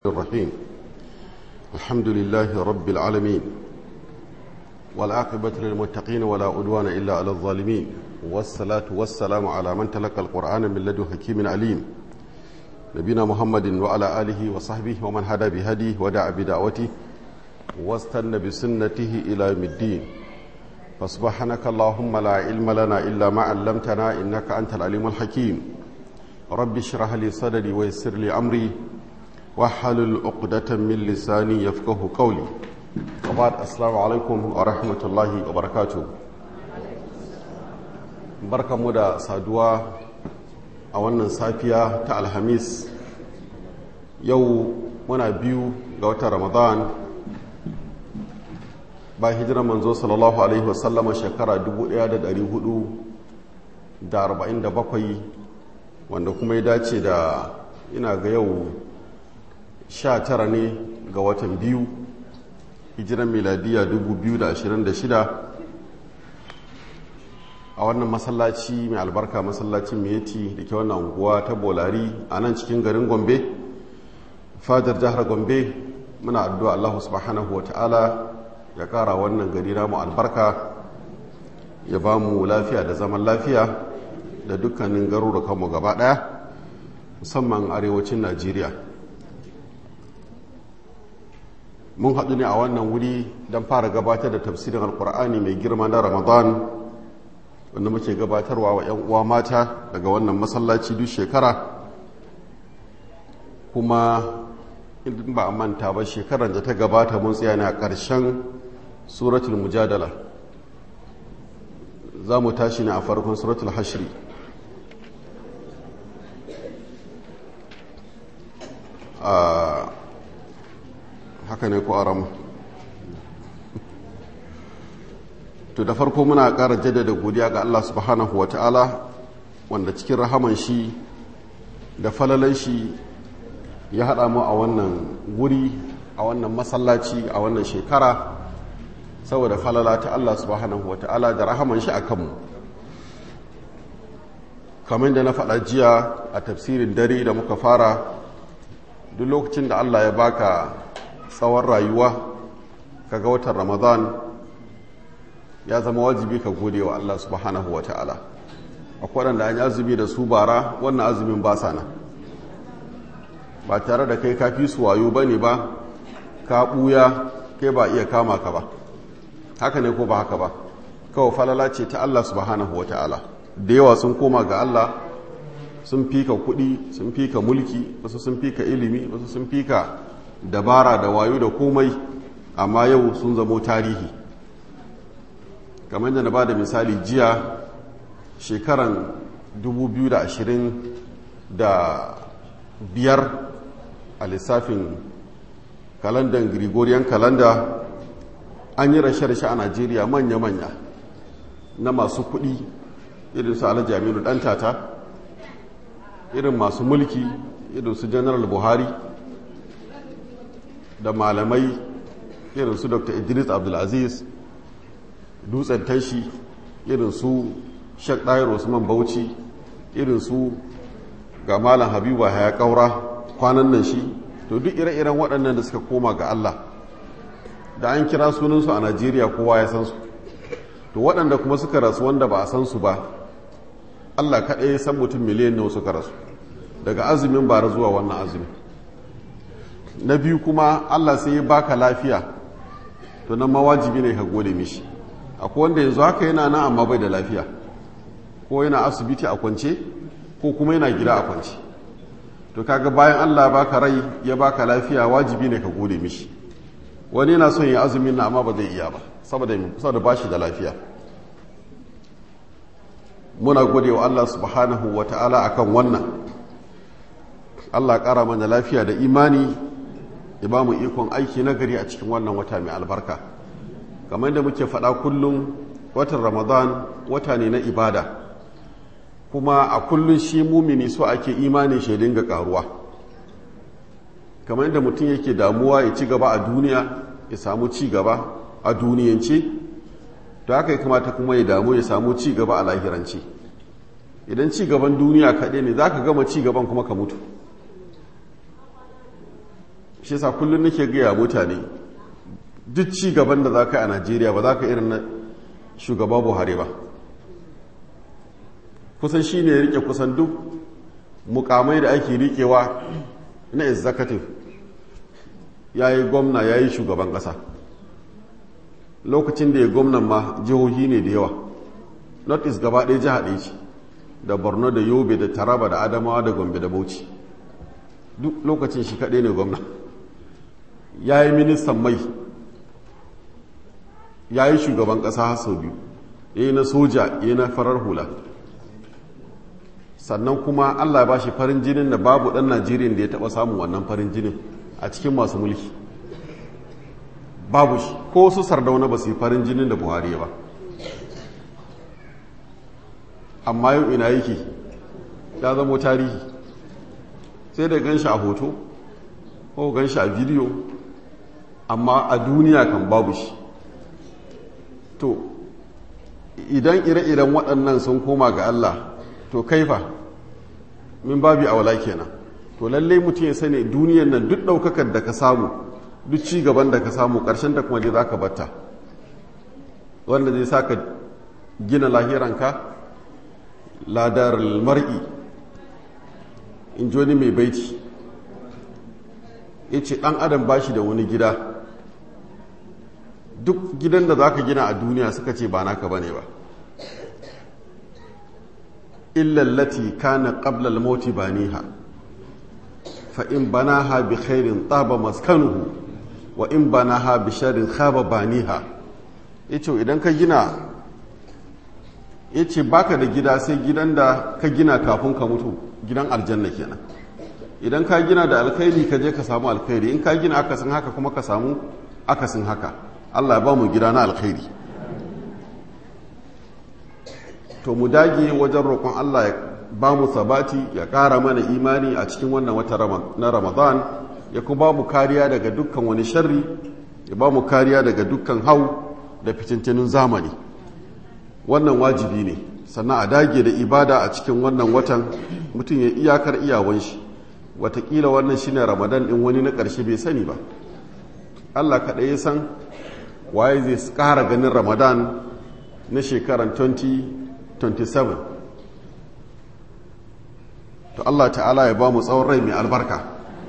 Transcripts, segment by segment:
الرحيم الحمد لله رب العالمين والعاقبة للمتقين ولا عدوان إلا على الظالمين والصلاة والسلام على من تلقى القرآن من لدن حكيم عليم نبينا محمد وعلى آله وصحبه ومن هدى بهديه ودعا بدعوته واستنى بسنته إلى يوم الدين فسبحانك اللهم لا علم لنا إلا ما علمتنا إنك أنت العليم الحكيم رب اشرح لي صدري ويسر لي أمري wahalul uqdatan min lisani yafqahu qawli qabad assalamu alaikum wa rahmatullahi wa barakatuh barkamu da saduwa a wannan safiya ta alhamis yau muna biyu ga watan ramadan ba hijirar manzo sallallahu alaihi wasallama shekara 1447 wanda kuma ya dace da ina ga yau sha tara ne ga watan biyu hijiran miladiya 2026 a wannan masallaci mai albarka masallacin meti da ke wannan unguwa ta bolari a nan cikin garin gombe fadar jihar gombe muna addu'a allahu subhanahu wa ta'ala ya kara wannan gari namu albarka ya ba mu lafiya da zaman lafiya da dukkanin garurukanmu gaba daya musamman arewacin najeriya mun haɗu ne a wannan wuri don fara gabatar da tafsirin alkur'ani mai girma na ramadan wanda muke gabatarwa wa 'yan uwa mata daga wannan masallaci duk shekara kuma in ba a manta ba shekarar da ta gabata mun tsaya ne a ƙarshen suratul mujadala za mu tashi ne a farkon suratul hashri a haka ne ko arama to da farko muna ƙara jaddada godiya ga Allah subhanahu wa ta'ala wanda cikin rahaman shi da falalan shi ya haɗa mu a wannan guri a wannan masallaci a wannan shekara saboda falala ta Allah subhanahu wa ta'ala da rahaman shi a kanmu kamar da na faɗa jiya a tafsirin dare da muka fara duk lokacin da Allah ya baka tsawon rayuwa kaga watan ramadan ya zama wajibi ka gode wa Allah subhanahu wa ta'ala akwai waɗanda an yi azumi da su bara wannan azumin ba sana ba tare da kai kafi su wayo ba ne ba ka ɓuya kai ba iya kama ka ba haka ne ko ba haka ba kawai falala ce ta Allah subhanahu wa ta'ala da yawa sun koma ga Allah sun fika kuɗi sun fika mulki wasu sun fika ilimi wasu sun fika dabara da wayo da komai amma yau sun zamo tarihi kamar da na ba da misali jiya shekaran 2025 a lissafin kalandan gregorian kalanda an yi rashe-rashe a najeriya manya-manya na masu kudi irin su alhaji aminu ɗantata irin masu mulki irin su general buhari da malamai irin su dr idris abdulaziz dutsen tashi irin su shek ɗayar usman bauchi irin su ga malam habibu haya ƙaura kwanan nan shi to duk ire-iren waɗannan da suka koma ga allah da an kira sunansu a najeriya kowa ya san su to waɗanda kuma suka rasu wanda ba a san su ba allah kaɗai ya san mutum miliyan nawa suka rasu daga azumin bara zuwa wannan azumin na biyu kuma allah sai ya baka lafiya to nan mawajibi ne ka gode mishi akwai wanda yanzu haka yana nan amma bai da lafiya ko yana asibiti a kwance ko kuma yana gida a kwance to kaga bayan allah baka rai ya baka lafiya wajibi ne ka gode mishi wani yana son ya azumin na amma ba zai iya ba saboda saboda bashi da lafiya muna gode wa allah subhanahu wa ta'ala akan wannan allah ƙara mana lafiya da imani ya ba mu ikon aiki na gari a cikin wannan wata mai albarka kamar yadda muke faɗa kullum watan ramadan wata ne na ibada kuma a kullum shi mumini so ake imanin shi dinga karuwa kamar yadda mutum yake damuwa ya ci gaba a duniya ya samu ci gaba a duniyance to haka ya kamata kuma ya damu ya samu ci gaba a lahirance idan ci gaban duniya kaɗai ne za ka gama ci gaban kuma ka mutu shi yasa kullum nake gaya mutane duk ci gaban da za ka yi a najeriya ba za ka irin na shugaba buhari ba kusan shi ne rike kusan duk mukamai da ake rikewa na executive ya yi gwamna ya yi shugaban ƙasa lokacin da ya gwamnan ma jihohi ne da yawa north east gaba ɗaya jiha ɗaya ce da borno da yobe da taraba da adamawa da gombe da bauchi duk lokacin shi kaɗai ne gwamna ya yi ministan mai ya yi shugaban ƙasa har sau biyu ya yi na soja ya yi na farar hula sannan kuma allah ba shi farin jinin da babu ɗan najeriya da ya taɓa samun wannan farin jinin a cikin masu mulki babu shi ko su sardauna ba su yi farin jinin da buhari ba amma yau ina yake ya zamo tarihi sai da gan shi a hoto ko gan shi a bidiyo amma a duniya kan babu shi to idan ire-iren waɗannan sun koma ga Allah to kaifa min babi a wala kenan to lallai mutum ya sani duniyan nan duk ɗaukakar da ka samu duk ci gaban da ka samu ƙarshen da kuma dai za ka batta wanda zai sa ka gina lahiranka ladar mar'i in joni mai baiti ya ce ɗan adam ba shi da wani gida duk gidan da za ka gina a duniya suka ce ba naka ba ne ba illallati kana qablal mauti baniha fa in banaha bi khairin taba maskanuhu wa in banaha bi sharrin khaba baniha yace idan ka gina yace baka da gida sai gidan da ka gina kafin ka mutu gidan aljanna kenan idan ka gina da alkhairi ka je ka samu alkhairi in ka gina akasin haka kuma ka samu akasin haka Allah ya ba mu gida na alkhairi to mu dage wajen roƙon Allah ya ba mu sabati ya ƙara mana imani a cikin wannan wata na Ramadan ya kuma ba mu kariya daga dukkan wani sharri ya ba mu kariya daga dukkan hau da fitintunin zamani wannan wajibi ne sannan a dage da ibada a cikin wannan watan mutum ya iyakar iyawan shi watakila wannan shine ramadan din wani na ƙarshe bai sani ba allah kaɗai ya san waye zai ƙara ganin ramadan na shekaran 2027 to allah ta'ala ya ba mu tsawon rai mai albarka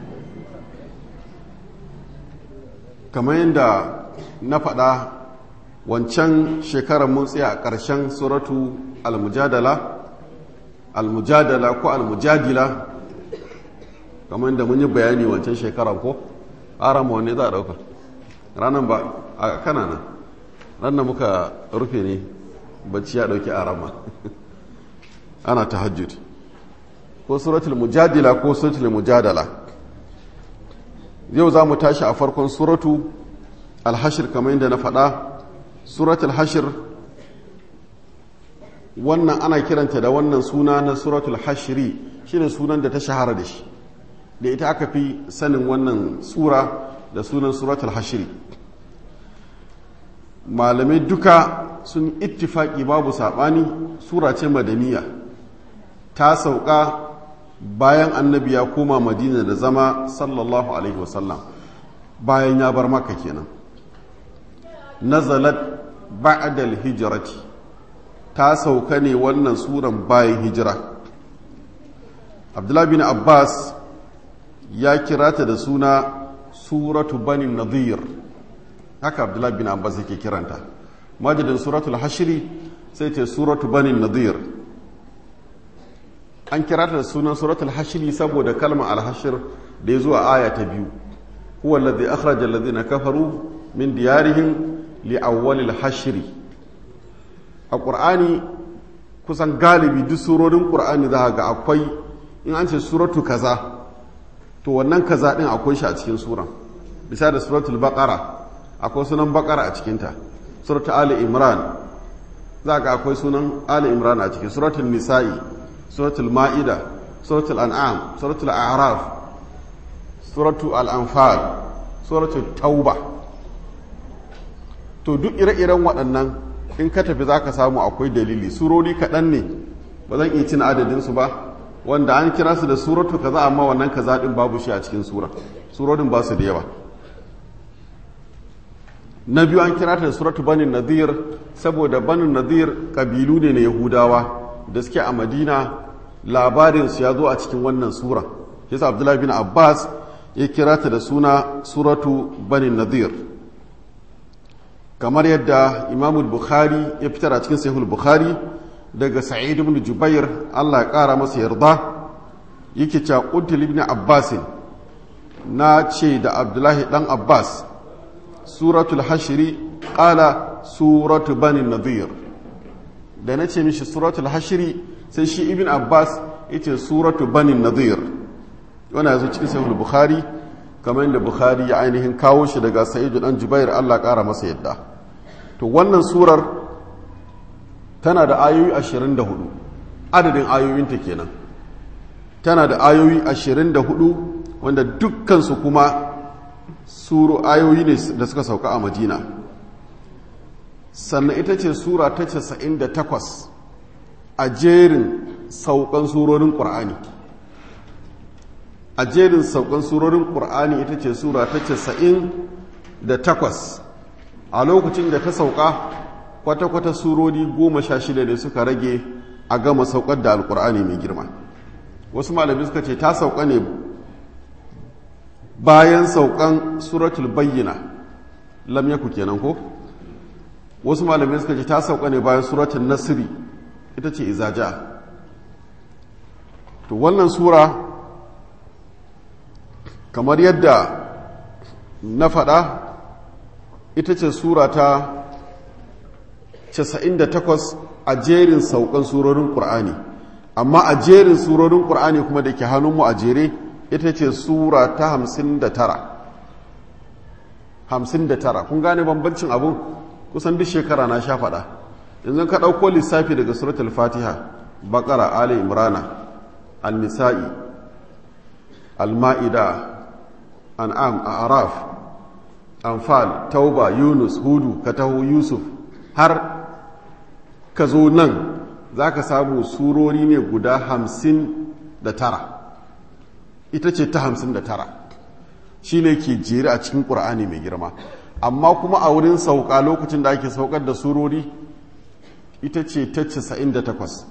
kamar yadda na faɗa wancan shekarar mun tsaya a ƙarshen suratu al-mujadala al-mujadala ko al-mujadila kamar yadda mun yi bayani wancan shekarar ko arama wanne za a ɗauka ranar ba a kanana ranar muka rufe ne bacci ya ɗauki arama ana ta hajjud ko suratul mujadila ko suratul mujadala yau za mu tashi a farkon suratu alhashir kamar yadda na faɗa suratul hashir wannan ana kiranta da wannan suna na suratul hashiri shine sunan da ta shahara da shi da ita aka fi sanin wannan sura da sunan suratul hashiri malamai duka sun ittifaki babu saɓani sura ce madaniya ta sauka bayan annabi ya koma madina da zama sallallahu alaihi wasallam bayan ya bar maka kenan nazalat ba'dal hijrati ta sauka ne wannan suran bayan hijira abdullahi bin abbas ya kira ta da suna suratu bani nadir haka abdullahi bin abbas yake kiranta majidin suratul hashiri sai ce suratu bani nadir an kira ta da sunan suratul hashiri saboda kalmar alhashir da ya zuwa aya ta biyu huwa alladhi akhraja alladhina kafaru min diyarihim li awwalil hashiri a qur'ani kusan galibi duk surorin qur'ani za ga akwai in an ce suratu kaza to wannan kaza din akwai shi a cikin suran bisa da suratul baqara akwai sunan baqara a cikinta suratul ali imran za ga akwai sunan ali imran a cikin suratul nisa'i suratul ma'ida suratul an'am suratul a'raf suratul al-anfal suratul tauba to duk ire-iren waɗannan in ka tafi za ka samu akwai dalili surori kaɗan ne ba zan iya cin adadinsu ba wanda an kira su da suratu kaza amma wannan kaza ɗin babu shi a cikin sura surorin ba su da yawa na biyu an kira ta da suratu banin nadir saboda banin nadir kabilu ne na yahudawa da suke a madina labarinsu ya zo a cikin wannan sura yasa abdullahi bin abbas ya kira ta da suna suratu banin nadir kamar yadda imamul bukhari ya fitar a cikin sahihul bukhari daga sa'id ibn jubair Allah ya kara masa yarda yake cewa qultul ibn abbas na ce da abdullahi dan abbas suratul hashri qala suratu bani nadir da na ce mishi suratul hashri sai shi ibn abbas yace suratu bani nadir wannan yazo cikin sahihul bukhari kamar yadda bukhari ya ainihin kawo shi daga sa'id dan jubair Allah ya kara masa yadda to wannan surar tana da ayoyi 24 adadin ayoyinta kenan tana da ayoyi 24 wanda dukkansu kuma suru ayoyi ne da suka sauka a madina sannan ita ce sura ta 98 a jerin saukan surorin ƙur'ani a jerin saukan surorin ƙur'ani ita ce sura ta 98 a lokacin da ta sauka kwata-kwata surori goma sha shida ne suka rage a gama saukar da alkur'ani mai girma wasu malami suka ce ta sauka ne bayan saukan suratul bayyana lam yaku kenan ko wasu malami suka ce ta sauka ne bayan suratul nasiri ita ce izaja to wannan sura kamar yadda na faɗa ita ce sura ta 98 a jerin saukan surorin ƙur'ani amma a jerin surorin ƙur'ani kuma da ke hannunmu a jere ita ce sura ta 59 59 kun gane bambancin abun kusan duk shekara na sha faɗa yanzu ka ɗauko lissafi daga suratul fatiha baƙara ali imrana al-nisa'i al-ma'ida an'am a araf anfal tauba yunus hudu katahu yusuf har ka zo nan za ka samu surori ne guda hamsin da tara ita ce ta hamsin da tara shi ne ke jere a cikin ƙura'ani mai girma amma kuma a wurin sauka lokacin da ake saukar da surori ita ce ta casa'in da takwas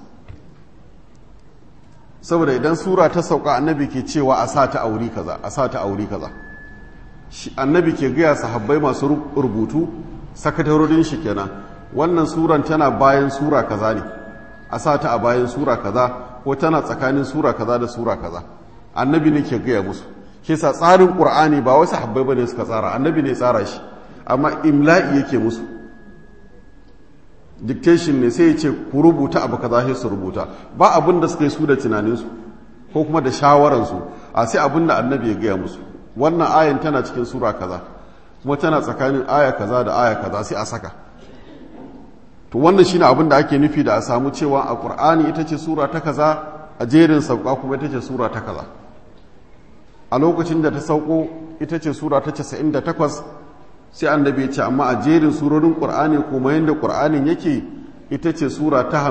saboda idan sura ta sauka annabi ke cewa a sa ta auri kaza a sa ta auri kaza annabi ke gaya sahabbai masu rubutu sakatarorin shi kenan wannan suran tana bayan sura kaza ne a sa ta a bayan sura kaza ko tana tsakanin sura kaza da sura kaza annabi ne ke gaya musu ke sa tsarin qur'ani ba wasu habbai bane suka tsara annabi ne tsara shi amma imla'i yake musu dictation ne sai ya ce ku rubuta abu kaza sai su rubuta ba abin da suka yi su da tunaninsu ko kuma da shawararsu a sai abin da annabi ya gaya musu wannan ayan tana cikin sura kaza kuma tana tsakanin aya kaza da aya kaza sai a saka to wannan shine abin da ake nufi da a samu cewa a qur'ani ita ce sura ta kaza a jerin sauka kuma ita ce sura ta kaza a lokacin da ta sauko ita ce sura ta 98 sai annabi ya ce amma a jerin surorin qur'ani kuma yanda qur'anin yake ita ce sura ta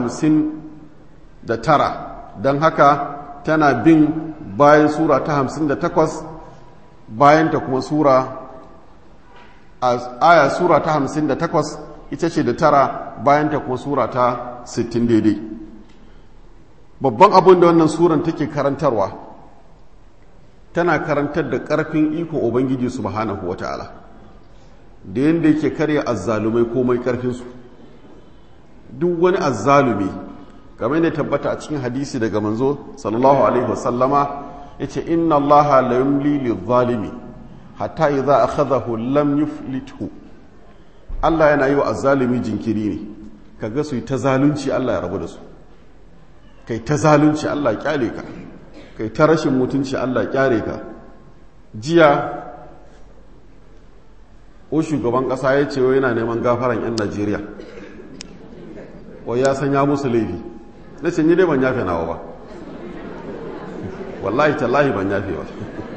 59 don haka tana bin bayan sura ta 58 bayan ta kuma sura aya sura ta 58 ita ce da tara bayan ta kuma sura ta 60 daidai babban abin da wannan suran take karantarwa tana karantar da ƙarfin ikon ubangiji subhanahu wa ta'ala da yadda yake karya azzalumai komai ƙarfinsu duk wani azzalumi kamar yadda tabbata a cikin hadisi daga manzo sallallahu alaihi wasallama ya ce inna allaha la yumli lil hatta idza akhadahu lam yuflithu Allah yana yi wa azzalumi jinkiri ne kaga su yi ta zalunci Allah ya rabu da su kai ta zalunci Allah ya kyale ka kai ta rashin mutunci Allah ya kyare ka jiya o shugaban kasa ya ce yana neman gafaran 'yan Najeriya wai ya sanya musu laifi na ce ni dai ban yafe nawa ba wallahi tallahi ban yafe ba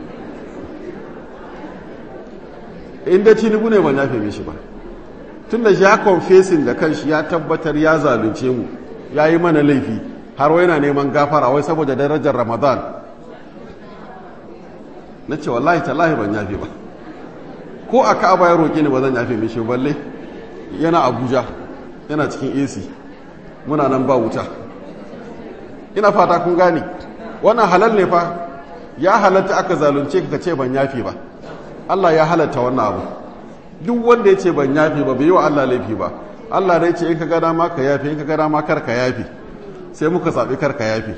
inda tinubu ne ban yafe mishi ba tun da shi ya confessing da kanshi ya tabbatar ya zalunce mu ya yi mana laifi har wai na neman gafara wai saboda darajar ramadan na ce wallahi tallahi ban yafe ba ko a ka'aba ya roƙe ni ba zan yafe mishi balle yana abuja yana cikin ac muna nan ba wuta ina fata kun gane wannan halal ne fa ya halatta aka zalunce ka ce ban yafe ba Allah ya halatta wannan abu duk wanda ya ce ban yafe ba bai yi wa Allah laifi ba Allah dai ce in ka gada ma ka yafe in ka gada ma kar ka yafe sai muka zaɓi kar ka yafe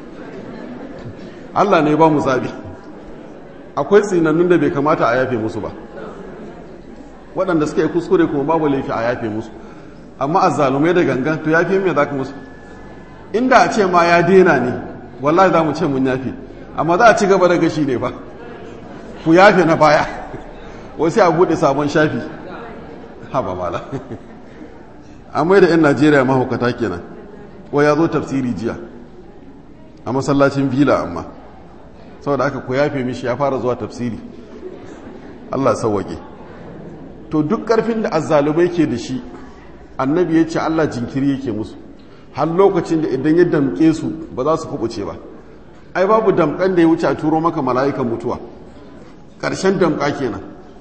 Allah ne ba mu zaɓi akwai tsinannun da bai kamata a yafe musu ba waɗanda suka yi kuskure kuma babu laifi a yafe musu amma a zalumai da gangan to yafe mai za ka musu inda a ce ma ya dena ne wallahi za mu ce mun yafe amma za a ci gaba da gashi ne ba ku yafe na baya wasu a buɗe sabon shafi haba mala an mai da 'yan najeriya mahaukata kenan wa ya zo tafsiri jiya a masallacin vila amma saboda aka ku yafe mishi ya fara zuwa tafsiri allah sauwaƙe to duk ƙarfin da azzalumai ke da shi annabi ya ce allah jinkiri yake musu har lokacin da idan ya damƙe su ba za su kubuce ba ai babu damƙan da ya wuce a turo maka mala'ikan mutuwa ƙarshen damƙa kenan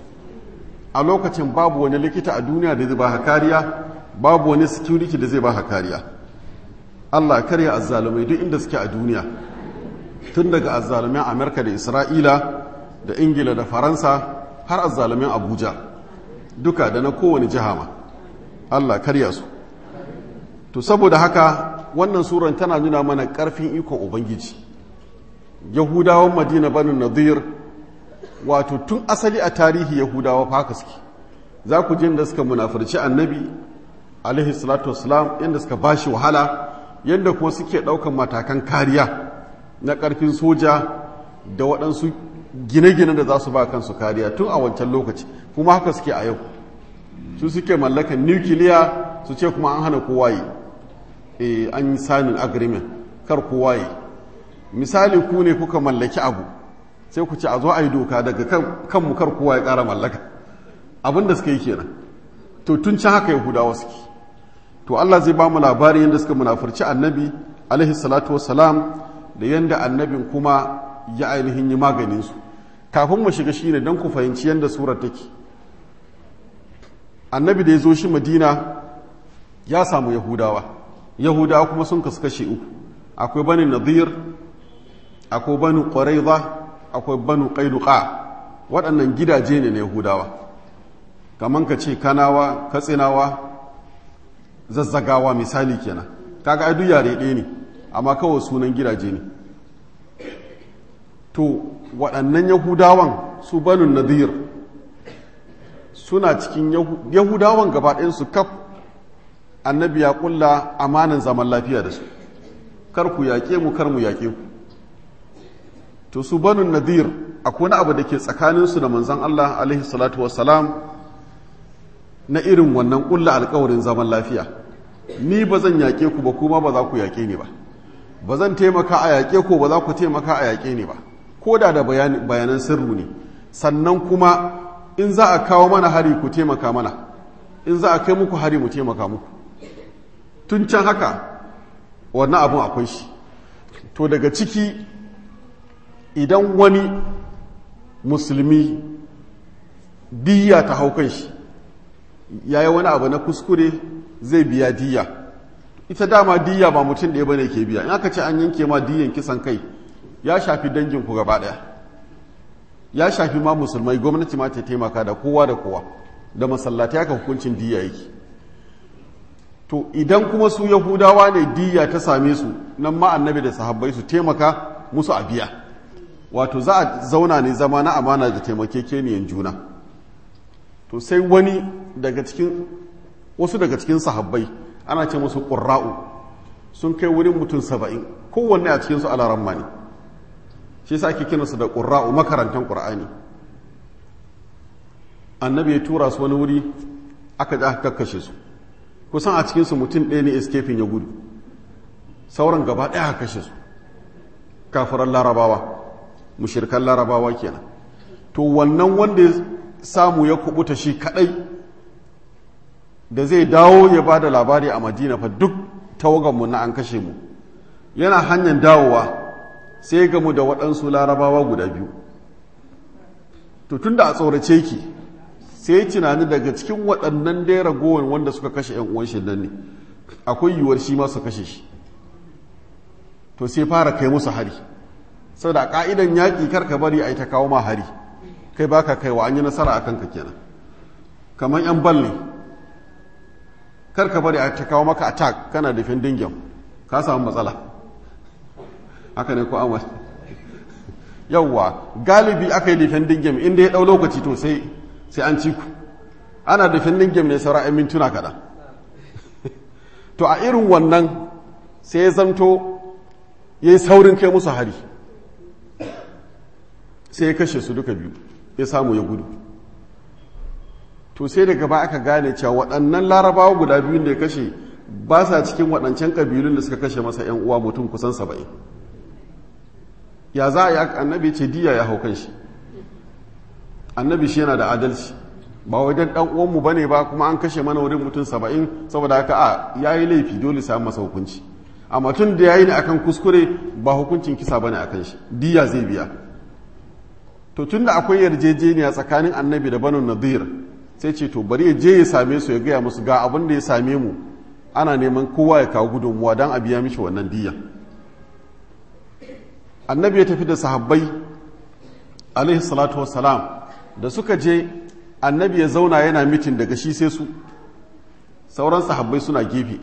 a lokacin babu wani likita a duniya da zai ba kariya babu wani security da zai ba kariya Allah karya azzalumai duk inda suke a duniya tun daga azzalumin Amerika da Isra'ila da Ingila da Faransa har azzalumin Abuja duka da na kowane jiha ma Allah karya su to saboda haka wannan suran tana nuna mana ƙarfin ikon Ubangiji Yahudawan Madina banu Nadir wato tun asali a tarihi Yahudawa fa suke za ku jin da suka munafurci annabi alaihi salatu wassalam yadda suka bashi wahala yadda kuma suke ɗaukan matakan kariya na ƙarfin soja da waɗansu gine-gine da za su ba kansu kariya tun a wancan lokaci kuma haka suke a yau su suke mallakan nukiliya su ce kuma an hana kowa yi e, an yi sanin agreement kar kowa yi misali ku ne kuka mallaki abu sai ku ce a zo a yi doka daga kanmu kar kowa ya ƙara mallaka abin da suka yi kenan to tun can haka yahudawa suke to Allah zai ba mu labari yadda suka munafurci annabi alaihi salatu wassalam da yadda annabin kuma ya ainihin yi maganin su kafin mu shiga shine don ku fahimci yadda surar take annabi da ya zo shi madina ya samu yahudawa yahudawa kuma sun kasu kashe uku akwai bani nadir akwai bani quraiza akwai bani qainuqa waɗannan gidaje ne na yahudawa kamar ka ce kanawa katsinawa zazzagawa misali kenan kaga ai duk yare ɗaya ne amma kawai sunan gidaje ne to waɗannan yahudawan su banu nadir suna cikin yahudawan gaba ɗayansu kaf annabi ya ƙulla amanan zaman lafiya da su kar ku yaƙe mu kar mu yaƙe ku to su banu nadir akwai wani abu da ke tsakaninsu da manzan Allah alaihi salatu wassalam na irin wannan ƙulla alkawarin zaman lafiya ni ba zan yaƙe ku ba kuma ba za ku yaƙe ni ba ba zan taimaka a yaƙe ku ba za ku taimaka a yaƙe ni ba ko da da bayanan sirru ne sannan kuma in za a kawo mana hari ku taimaka mana in za a kai muku hari mu taimaka muku tun can haka wannan abun akwai shi to daga ciki idan wani musulmi diya ta hau kan shi ya yi wani abu na kuskure zai biya diya ita dama diya ba mutum ɗaya bane ke biya in aka ce an yanke ma diyan kisan kai ya shafi dangin ku gaba ɗaya ya shafi ma musulmai gwamnati ma ta taimaka da kowa da kowa da masallatai haka hukuncin diya yake to idan kuma su yahudawa ne diya ta same su nan ma annabi da sahabbai su taimaka musu a biya wato za a zauna ne zama na amana da taimakekeniyan juna to sai wani daga cikin wasu daga cikin sahabbai ana ce musu ƙurra'u sun kai wurin mutum saba'in kowanne a cikinsu alaramma ne shi sa ake kinansu da ƙurra'u makarantar ƙur'ani annabi ya tura su wani wuri aka ji aka kakkashe su kusan a cikinsu mutum ɗaya ne escaping ya gudu sauran gaba ɗaya aka kashe su kafiran larabawa mushirkan larabawa kenan to wannan wanda ya samu ya kubuta shi kadai da zai dawo ya ba da labari a madina fa duk tawaganmu na an kashe mu yana hanyar dawowa sai gamu da waɗansu larabawa guda biyu to tunda a tsorace ki sai tunani daga cikin waɗannan dai ragowar wanda suka kashe yan uwan shi nan ne akwai yiwuwar shi ma su kashe shi to sai fara kai musu hari saboda a ka'idan yaƙi kar ka bari a yi ta kawo ma hari kai baka kaiwa an yi nasara a kanka kenan kamar yan bal ne kar ka bari a ta kawo maka attack kana defending game ka samu matsala haka ne ko amal yawwa galibi aka yi defending game inda ya ɗau lokaci to sai sai an ci ku ana defending game ne saura 'yan mintuna kaɗan to a irin wannan sai ya zamto ya yi saurin kai musu hari sai ya kashe su duka biyu ya samu ya gudu to sai daga ba aka gane cewa waɗannan larabawa guda biyun da ya kashe ba sa cikin waɗancan ƙabilun da suka kashe masa 'yan uwa mutum kusan saba'in ya za a yi annabi ce diya ya hau kan shi annabi shi yana da adalci ba wajen ɗan uwanmu ba ne ba kuma an kashe mana wurin mutum saba'in saboda haka a ya yi laifi dole sai masa hukunci amma tun da ya yi ne akan kuskure ba hukuncin kisa ba ne akan shi diya zai biya to tun da akwai yarjejeniya tsakanin annabi da banu nadir sai ce to bari ya je ya same su ya gaya musu ga abin da ya same mu ana neman kowa ya kawo gudunmuwa don a biya mishi wannan diya annabi ya tafi da sahabbai alaihi salatu wassalam da suka je annabi ya zauna yana mitin daga shi sai su sauran sahabbai suna gefe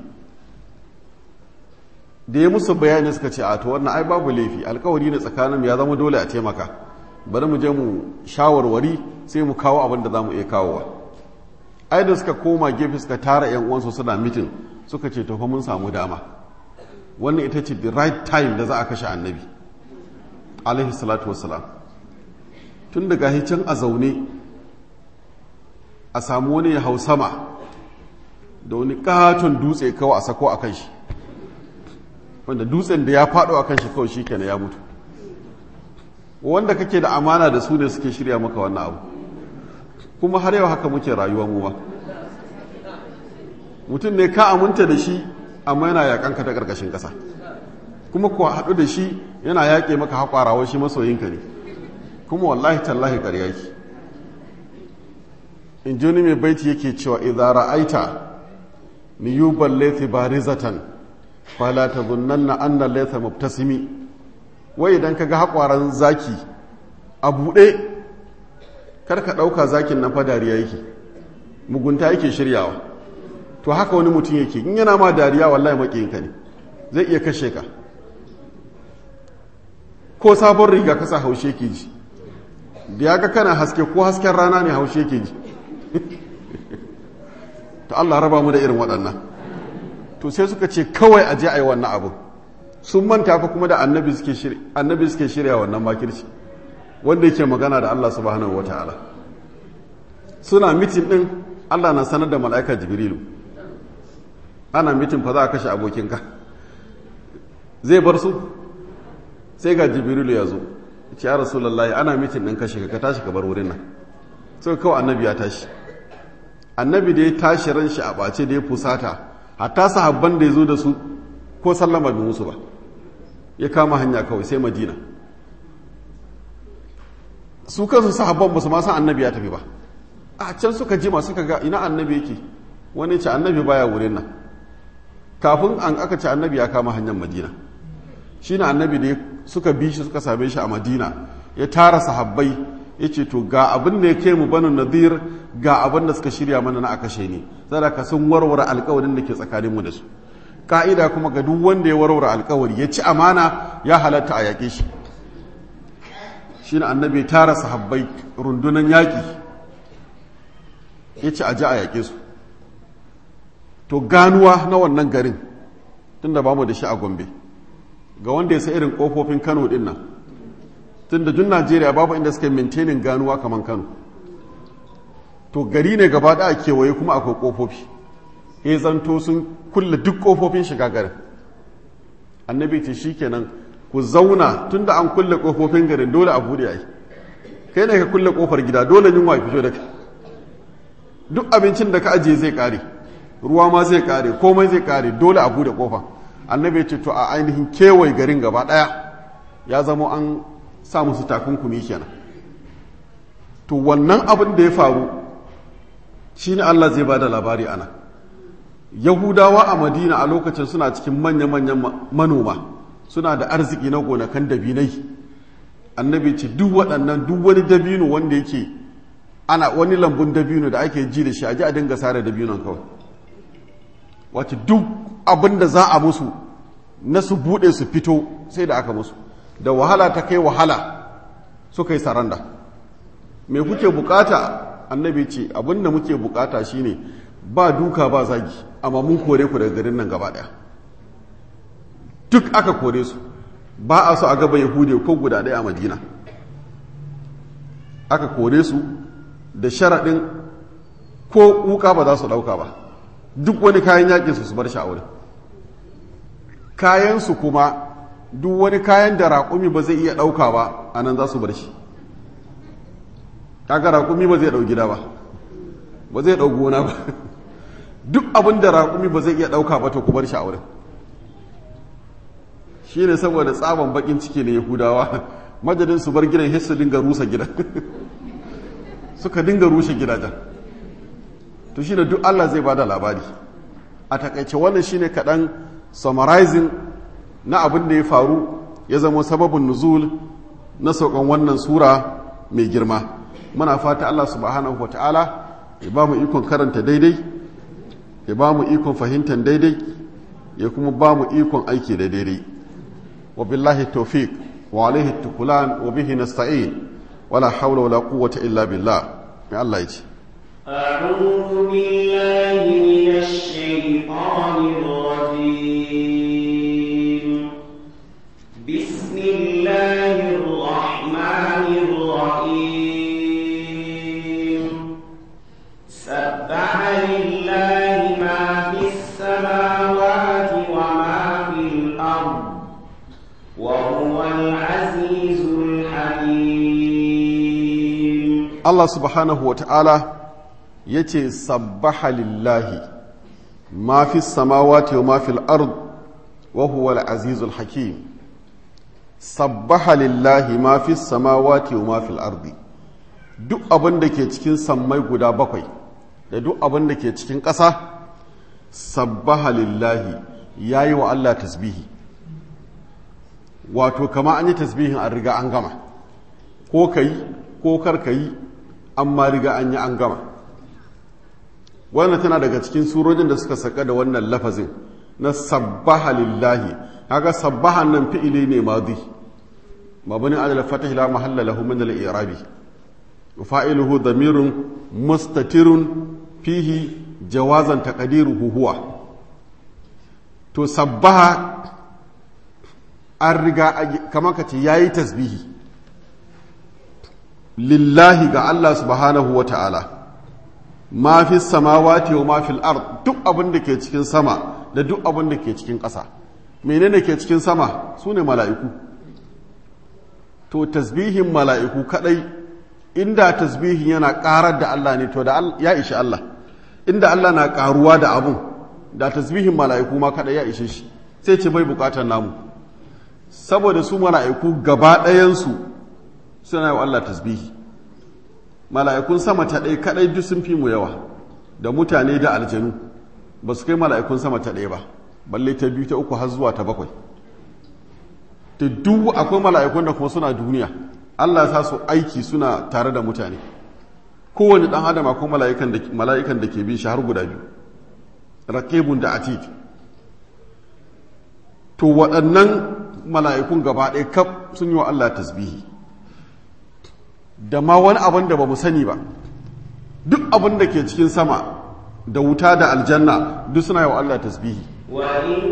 da ya musu bayani suka ce a to wannan ai babu laifi alkawari ne tsakanin ya zama dole a taimaka bari mu je mu shawarwari sai mu kawo abin da za mu iya kawowa ai da suka koma gefe suka tara yan uwansu suna mitin suka ce to fa mun samu dama wannan ita ce the right time da za a kashe annabi alaihi salatu wassalam tun daga hicin a zaune a samu wani ya hau sama da wani katon dutse kawai a sako a kan shi wanda dutsen da ya faɗo a kan shi kawai shi kenan ya mutu wanda kake da amana da su ne suke shirya maka wannan abu kuma har yau haka muke rayuwa mu ba mutum ne ka aminta da shi amma yana yakanka ta ƙarƙashin ƙasa kuma kuwa haɗu da shi yana yaƙe maka haƙwarawa shi masoyinka ne kuma wallahi tallahi ƙarya ki in ji mai baiti yake cewa idza ra'aita niyuban laythi barizatan fala tadhunna anna laytha mubtasimi wai idan kaga haƙwaran zaki a buɗe kar ka ɗauka zakin nan fa dariya yake mugunta yake shiryawa to haka wani mutum yake in yana ma dariya wallahi maƙiyinka ne zai iya kashe ka ko sabon riga kasa haushe ke ji da ya ga kana haske ko hasken rana ne haushe ke ji ta Allah raba mu da irin waɗannan to sai suka ce kawai a je a yi wannan abu sun manta fa kuma da annabi suke shirya wannan makirci wanda yake magana da Allah subhanahu wata'ala suna mitin din Allah na sanar da mala'ika jibrilu ana mitin fa za a kashe abokinka zai bar su sai ga jibrilu ya zo ce ya rasulullahi ana mitin din kashe ka tashi ka bar wurin nan sai kawai annabi ya tashi annabi da ya tashi ran shi a ɓace da ya fusata hatta sahabban da ya zo da su ko sallama bi musu ba ya kama hanya kawai sai madina su kansu sahabban ba su ma san annabi ya tafi ba a can suka jima suka ga ina annabi yake wani ce annabi baya wurin nan kafin an aka ce annabi ya kama hanyar madina shi na annabi da suka bi shi suka same shi a madina ya tara sahabbai ya ce to ga abin da ya kai mu banu nadir ga abin da suka shirya mana na aka ni sadaka sun warware alkawarin da ke tsakaninmu da su ka'ida kuma ga duk wanda ya warware alkawari ya ci amana ya halatta a yaƙe shi shi na annabi ya tara sahabbai rundunan yaƙi ya ci a ji a yaƙe su to ganuwa na wannan garin tunda ba mu da shi a gombe ga wanda ya sa irin ƙofofin kano ɗin nan tunda duk najeriya babu inda suka maintainin ganuwa kamar kano to gari ne gaba da kewaye kuma akwai kofofi ya zanto sun kulle duk kofofin shiga garin annabi ce shikenan ku zauna tunda an kulle kofofin garin dole a bude ai kai ne ka kulle kofar gida dole yunwa fito da kai duk abincin da ka ajiye zai kare ruwa ma zai kare komai zai kare dole a bude kofa annabi ce to a ainihin kewaye garin gaba daya ya zama an sa musu takunkumi kenan to wannan abin da ya faru shine Allah zai ba da labari ana yahudawa a madina a lokacin suna cikin manya-manyan manoma suna da arziki na gonakan dabinai annabi ce duk waɗannan duk wani dabino wanda yake ana wani lambun dabino da ake ji da shi a ji a dinga sare dabinon kawai wace duk abin da za a musu na su buɗe su fito sai da aka musu da wahala ta kai wahala suka yi saranda me kuke bukata annabi ce abin da muke bukata shine ba duka ba zagi amma mun kore ku daga garin nan gaba daya duk aka kore su ba a so a gaba yahude ko guda daya a madina aka kore su da sharaɗin ko wuka ba za su ɗauka ba duk wani kayan yakin su su bar sha'awar kayansu kuma duk wani kayan da raƙumi ba zai iya ɗauka ba a nan za su bar shi kaga raƙumi ba zai ɗau gida ba ba zai ɗau gona ba duk abin da raƙumi ba zai iya ɗauka ba to ku bar shi a wurin shi ne saboda tsaban bakin ciki na yahudawa majalin su bar gidan hissu dinga rusa gidan suka dinga rushe gidajen to shi ne duk allah zai ba da labari a takaice wannan shine kaɗan summarizing na abin da ya faru ya zama sababin nuzul na saukan wannan sura mai girma muna fata allah subhanahu wa ta'ala ya ba mu ikon karanta daidai ya ba mu ikon fahimtar daidai ya kuma ba mu ikon aiki da daidai wa billahi tawfiq wa alaihi tukulan wa bihi nasta'in wala hawla wala quwwata illa billah mai Allah ya ce أعوذ بالله من الشيطان الرجيم بسم الله الرحمن الرحيم سبح لله ما في السماوات وما في الأرض وهو العزيز الحكيم Allah subhanahu wa ta'ala ya ce sabbaha lillahi ma fi samawati wa ma fil ard wa huwa al-azizul hakim sabbaha lillahi ma fi samawati wa ma fil ardi duk abin da ke cikin sammai guda bakwai da duk abin da ke cikin ƙasa sabbaha lillahi ya yi wa Allah tasbihi wato kama an yi tasbihin an riga an gama ko ka yi ko kar ka yi amma riga an yi an gama wannan tana daga cikin surojin da suka saka da wannan lafazin na sabbaha lillahi kaga sabbahan nan fi'ili ne madi mabni ala fatah la mahalla lahu min al-i'rabi fa'iluhu damirun mustatirun fihi jawazan taqdiruhu huwa to sabbaha an riga kamar ka ce yayi tasbihi lillahi ga Allah subhanahu wa ta'ala ma fi samawati wa ma fil ard duk abin da ke cikin sama da duk abin da ke cikin ƙasa menene ke cikin sama su ne mala'iku to tasbihin mala'iku kadai inda tasbihin yana ƙarar da Allah ne to da ya ishi Allah inda Allah na ƙaruwa da abun da tasbihin mala'iku ma kadai ya ishe shi sai ce bai bukatar namu saboda su mala'iku gaba ɗayansu suna yi wa Allah tasbihi mala'ikun sama ta ɗaya kaɗai duk sun fi mu yawa da mutane da aljanu ba su kai mala'ikun sama ta ɗaya ba balle ta biyu ta uku har zuwa ta bakwai ta duk akwai mala'ikun da kuma suna duniya Allah sa su aiki suna tare da mutane kowane ɗan adam akwai mala'ikan da ke bin shi har guda biyu raƙebun da atid to waɗannan mala'ikun gaba ɗaya kaf sun yi wa Allah tasbihi da ma wani abin da ba mu sani ba duk abin da ke cikin sama da wuta da aljanna duk suna yi wa Allah tasbihi وإن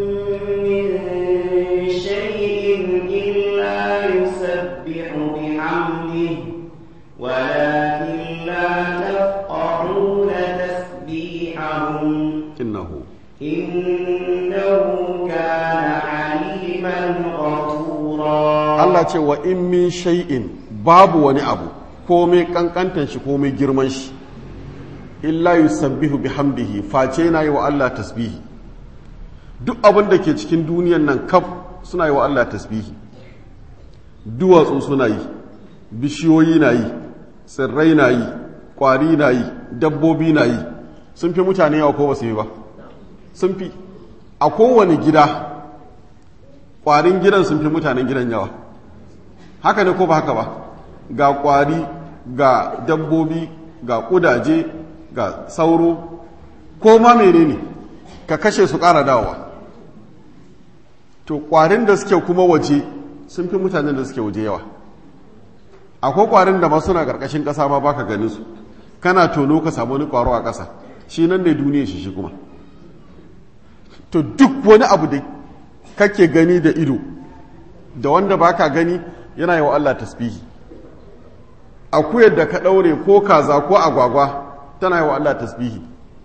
من شيء إلا يسبح بحمده ولكن لا تفقهون تسبيحهم innahu إنه كان عليما غفورا Allah ce wa in min shay'in babu wani abu komai kankantan shi komai girman shi illa yusabbihu bihamdihi face na yi wa Allah tasbihi duk abin da ke cikin duniyan nan kaf suna yi wa Allah tasbihi duwatsu suna yi bishiyoyi na yi tsirrai na yi ƙwari na yi dabbobi na yi sun fi mutane yawa ko basu yi ba sun fi a kowane gida ƙwarin gidan sun fi mutanen gidan yawa haka ne ko ba haka ba ga ƙwari ga dabbobi ga ƙudaje ga sauro ko ma menene ka kashe su ƙara dawowa to ƙwarin da suke kuma waje sun fi mutanen da suke waje yawa akwai ƙwarin da ma suna ƙarƙashin ƙasa ma baka ganin su kana tono ka samu wani ƙwaro a ƙasa shi nan ne duniya shi shi kuma to duk wani abu da kake gani da ido da wanda baka gani yana yi wa Allah tasbihi akuyar da ka ɗaure ko kaza ko agwagwa tana yi wa Allah tasbihi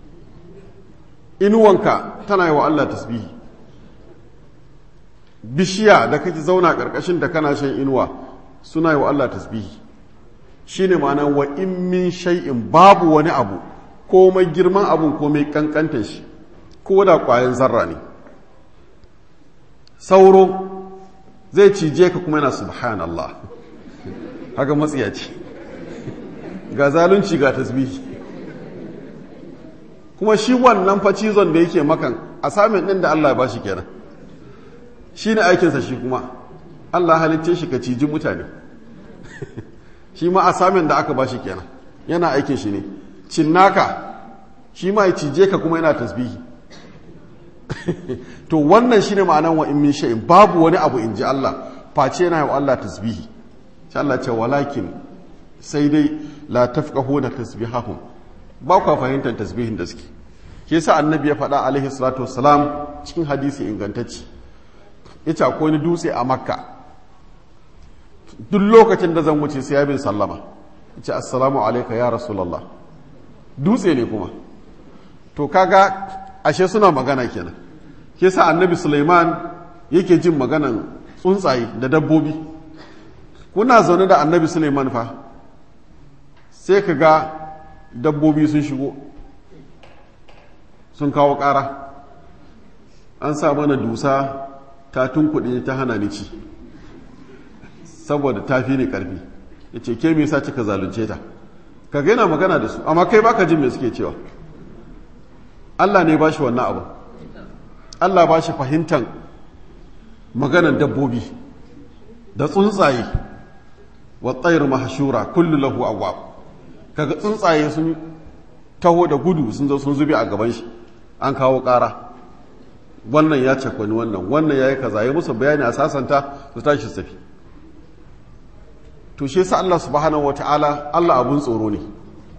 inuwanka tana yi wa Allah tasbihi bishiya da kake zauna ƙarƙashin da kana shan inuwa suna yi wa Allah tasbihi shi ne ma'ana wa in min shay'in babu wani abu komai girman abun komai kankantar shi ko da ƙwayan zarra ne sauro zai cije ka kuma yana subhanallah haka matsiyaci ga zalunci ga tasbihi kuma shi wannan fa cizon da yake makan a samun ɗin da Allah ya bashi kenan shi ne aikinsa shi kuma Allah halicce shi ka ciji mutane shi ma a samun da aka bashi kenan yana aikin shi ne cinnaka shi ma ya cije ka kuma yana tasbihi to wannan shine ma'anan wa in min shay'in babu wani abu in ji Allah face yana yi wa Allah tasbihi sai Allah ce walakin sai dai la tafqahuna tasbihahum ba ku fahimtar tasbihin da suke ke sa annabi ya faɗa alaihi salatu wassalam cikin hadisi ingantacci yace akwai wani dutse a makka duk lokacin da zan wuce sai ya bin sallama yace assalamu alayka ya rasulullah dutse ne kuma to kaga ashe suna magana kenan ke sa annabi suleiman yake jin maganan tsuntsaye da dabbobi kuna zaune da annabi suleiman fa sai ka ga dabbobi sun shigo sun kawo ƙara an sa mana dusa ta tunkuɗe ta hana ni ci saboda ta fi ni ƙarfi ya ce ke me yasa kika zalunce ta ka yana magana da su amma kai baka jin me suke cewa Allah ne ba shi wannan abu Allah ba shi fahimtar maganan dabbobi da tsuntsaye wa tsayar mahashura kullu lahu awwab kaga tsuntsaye sun taho da gudu sun zo sun zube a gaban shi an kawo ƙara wannan ya cakwani wannan wannan ya yi kaza ya musu bayani a sasanta su tashi tafi to shi yasa Allah subhanahu wataala Allah abun tsoro ne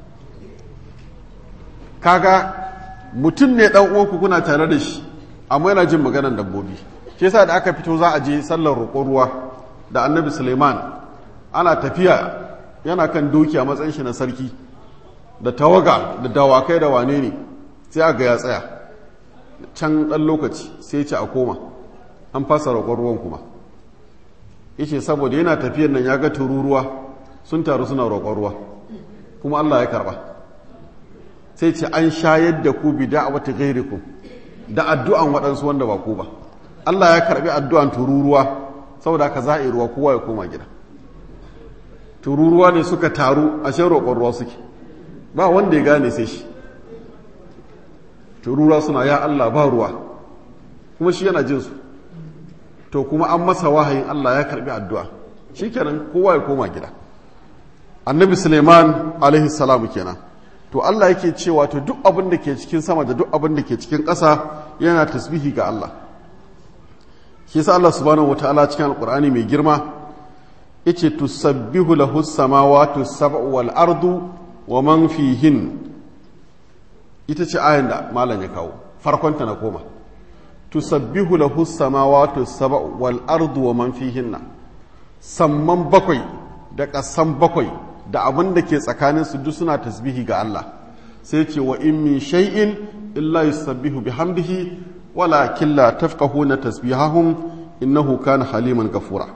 kaga mutum ne dan uwanku kuna tare da shi amma yana jin maganar dabbobi shi yasa da aka fito za a je sallar roƙon ruwa da annabi suleiman ana tafiya yana kan doki a matsayin shi na sarki da tawaga da dawakai da wane ne sai aga ya tsaya can ɗan lokaci sai ce a koma an fasa roƙon ruwan kuma yace saboda yana tafiyar nan ya ga tururuwa sun taru suna roƙon ruwa kuma allah ya karɓa sai ce an shayar da ku bi da'awati ghairikum da addu'an waɗansu wanda ba ku ba Allah ya karbi addu'an tururuwa saboda haka za a yi ruwa kowa ya koma gida tururuwa ne suka taru a shan roƙon ruwa suke ba wanda ya gane sai shi tururuwa suna ya Allah ba ruwa kuma shi yana jinsu to kuma an masa wahayin Allah ya karbi addu'a shi kenan kowa ya koma gida annabi suleiman alaihi salamu kenan to Allah yake cewa to duk abin da ke cikin sama da duk abin da ke cikin ƙasa yana tasbihi ga Allah shi yasa Allah subhanahu wataala cikin alqur'ani mai girma yace tusabbihu lahu samawati sab'u wal ardu wa man fihin ita ce ayan da malam ya kawo farkon ta na koma tusabbihu lahu samawati sab'u wal ardu wa man fihinna samman bakwai da ƙasan bakwai da abin da ke tsakaninsu duk suna tasbihi ga Allah sai ce wa in min shay'in illa yusabbihu bihamdihi walakin la tafqahuna tasbihahum innahu kana haliman gafura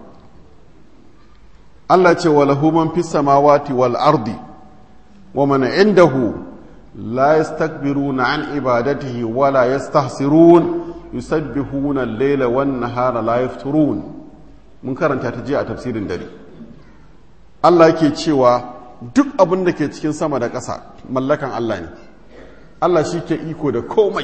Allah ce wa lahu man fis samawati wal ardi wa man indahu la yastakbiruna an ibadatihi wa la yastahsirun yusabbihuna al-layla wan nahara la yafturun mun karanta ta jiya a tafsirin dare Allah yake cewa duk abin da ke cikin sama da ƙasa mallakan Allah ne Allah shi ke iko da komai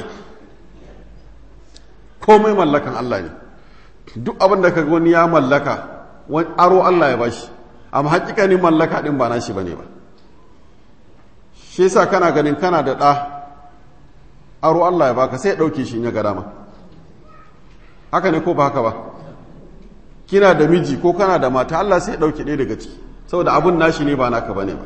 komai mallakan Allah ne duk abin da kaga wani ya mallaka wani aro Allah ya bashi amma hakikanin mallaka din ba nashi bane ba shi yasa kana ganin kana da ɗa aro Allah ya baka sai ya ɗauke shi in ya ga dama haka ne ko ba haka ba kina da miji ko kana da mata Allah sai ya ɗauke ɗaya daga ciki saboda abun nashi ne ba naka bane ba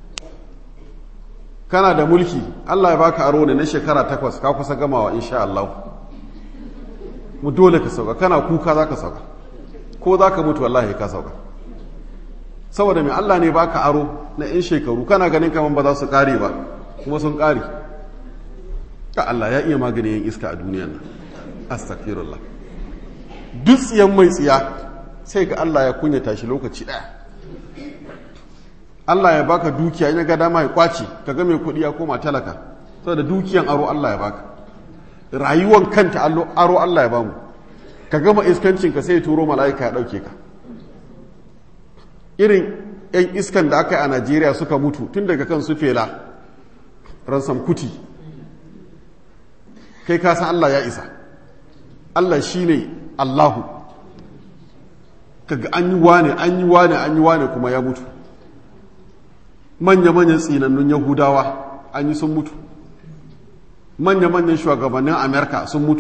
kana da mulki Allah ya baka aro ne na shekara takwas ka kusa gamawa insha Allah mu dole ka sauka kana kuka za ka sauka ko za ka mutu wallahi ka sauka saboda mai Allah ne baka aro na in shekaru kana ganin kaman ba za su kare ba kuma sun kare ka Allah ya iya magani yin iska a duniyan nan astaghfirullah duk tsiyan mai tsiya sai ga Allah ya kunyata shi lokaci daya Allah ya baka dukiya in ya ga dama ya kwace ka ga mai kuɗi ya koma talaka saboda dukiyan aro Allah ya baka rayuwan kanta aro Allah ya bamu ka gama iskancin ka sai turo mala'ika ya ɗauke ka irin 'yan iskan da aka yi a Najeriya suka mutu tun daga kan su fela ransom kuti kai ka san Allah ya isa Allah shine Allahu kaga an yi wane an yi wane an yi wane kuma ya mutu manya-manyan tsinannun yahudawa an yi sun mutu manya-manyan shugabannin amerika sun mutu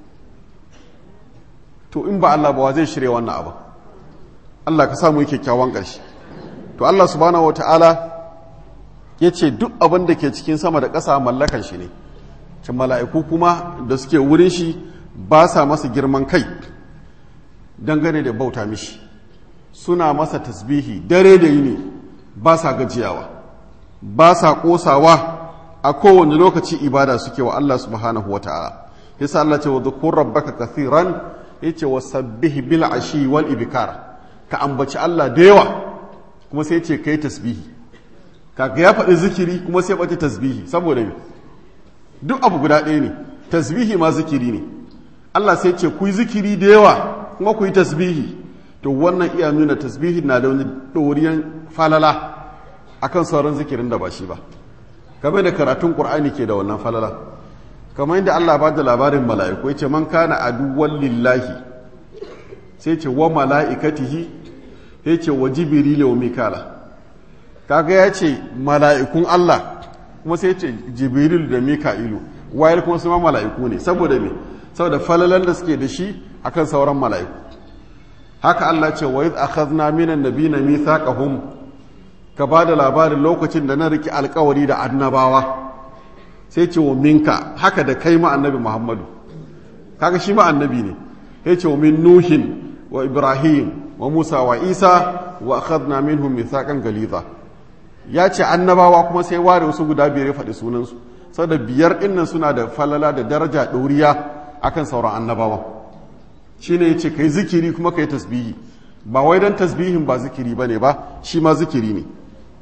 to in ba allah ba zai shirya wannan abu allah ka samu kyakkyawan ƙarshe to allah subhanahu wa ta'ala ya ce duk abin da ke cikin sama da ƙasa mallakan shi ne can mala'iku kuma da suke wurin shi ba sa masa girman kai dangane da bauta mishi suna masa tasbihi dare da yini ba sa gajiyawa ba sa ƙosawa a kowane lokaci ibada suke wa Allah subhanahu wata'ala yasa Allah ce wa dhukur rabbaka kathiran yace wa sabbih bil ashi wal ibkar ka ambaci Allah da yawa kuma sai yace kai tasbihi kaga ya faɗi zikiri kuma sai bace tasbihi saboda me duk abu guda ɗaya ne tasbihi ma zikiri ne Allah sai ce ku yi zikiri da yawa kuma ku yi tasbihi to wannan iya nuna tasbihi na da wani ɗoriyan falala akan sauran zikirin da ba shi ba game da karatun ƙur'ani ke da wannan falala kamar yadda Allah ba da labarin mala'iku ya ce man kana aduwwan lillahi sai ce wa mala'ikatihi ya ce wa jibirila wa mikala kaga ya ce mala'ikun Allah kuma sai ce jibril da mika'ilu wayar kuma su ma mala'iku ne saboda me saboda falalan da suke da shi akan sauran mala'iku haka Allah ce wa iz akhadna minan nabiyina mithaqahum ka ba da labarin lokacin da na riki alkawari da annabawa sai ce wa minka haka da kai ma annabi Muhammadu kaga shi ma annabi ne sai ce wa min nuhin wa ibrahim wa musa wa isa wa akhadna minhum mithaqan galiza ya ce annabawa kuma sai ware wasu guda biyar ya faɗi sunansu saboda biyar ɗinnan suna da falala da daraja ɗoriya akan sauran annabawa shine yace kai zikiri kuma kai tasbihi ba wai dan tasbihin ba zikiri bane ba shi ma zikiri ne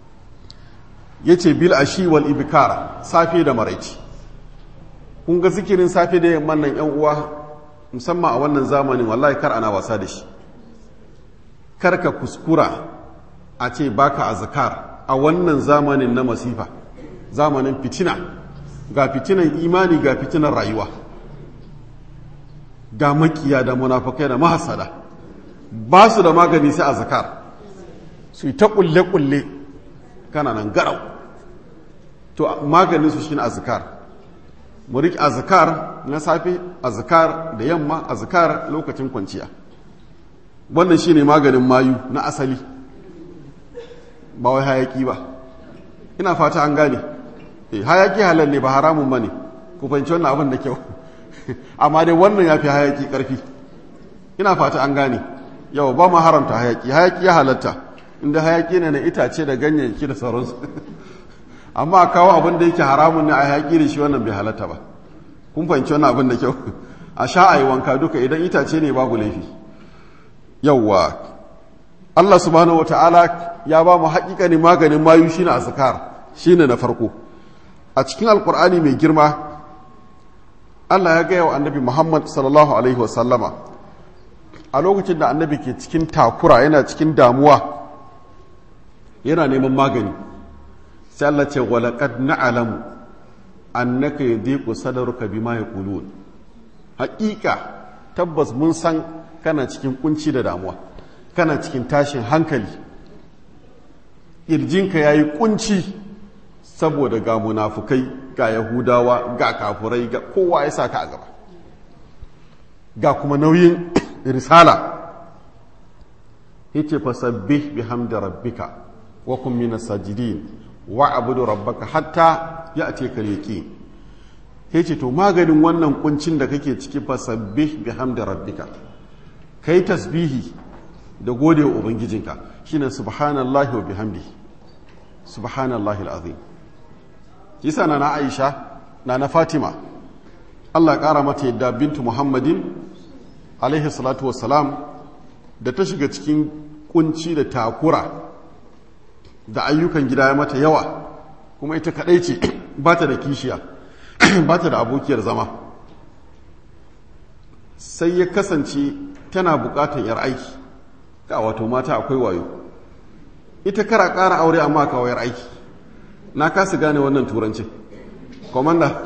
yace bil ashi wal ibkara safe da maraici kun ga zikirin safe da yamman nan yan uwa musamman a wannan zamanin wallahi kar ana wasa da shi kar ka kuskura a ce baka azkar a wannan zamanin na masifa zamanin fitina ga fitinan imani ga fitinan rayuwa ga makiya da munafakai da mahasada ba su da magani sai a zakar su yi ta kulle-kulle kana nan garau to maganin su shine azkar mu riƙe azkar na safe azkar da yamma azkar lokacin kwanciya wannan shine maganin mayu na asali ba wai hayaki ba ina fata an gane eh hayaki halal ne ba haramun bane ku fahimci wannan abin da kyau amma dai wannan ya fi hayaki ƙarfi ina fata an gane yau ba ma haramta hayaki hayaki ya halatta inda hayaki ne na itace da ganyayyaki da sauransu amma a kawo abin da yake haramun ne a hayaki da shi wannan bai halatta ba kun fahimci wannan abin da kyau a sha a yi wanka duka idan itace ne babu laifi yauwa Allah subhanahu wata'ala ya ba mu haƙiƙani maganin mayu shine azkar shine na farko a cikin alkur'ani mai girma Allah ya gaya wa annabi Muhammad sallallahu Alaihi wasallama a lokacin da annabi ke cikin takura yana cikin damuwa yana neman magani sai Allah ce walaqad na'lamu annaka yadhiqu sadruka bima yaqulun haƙiƙa tabbas mun san kana cikin kunci da damuwa kana cikin tashin hankali ƙirjinka ya yi kunci saboda ga munafukai ga yahudawa ga kafurai ga kowa ya sa ka a gaba ga kuma nauyin risala yace fasabbih bihamdi rabbika wa kun minas sajidin wa abudu rabbaka hatta ya'tika al-yaqin yace to maganin wannan kuncin da kake ciki fasabbih bihamdi rabbika kai tasbihi da gode wa ubangijinka shine subhanallahi wa bihamdihi subhanallahi alazim yasa na na Aisha na na Fatima Allah ya kara mata yadda bintu Muhammadin alaihi salatu wassalam da ta shiga cikin kunci da takura da ayyukan gida ya mata yawa kuma ita kadai ce ba ta da kishiya ba ta da abokiyar zama sai ya kasance tana bukatar yar aiki ga wato mata akwai wayo ita kara kara aure amma kawo yar aiki na kasa gane wannan turancin komanda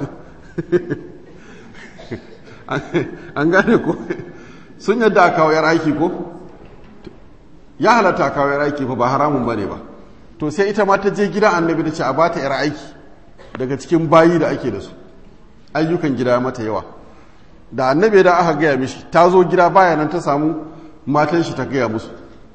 an gane ko sun yadda a kawo yar aiki ko ya halatta a kawo yar aiki fa ba haramun bane ba to sai ita ma ta je gidan annabi ta ce a bata yar aiki daga cikin bayi da ake da su ayyukan gida mata yawa da annabi da aka gaya mishi ta zo gida baya nan ta samu matan shi ta gaya musu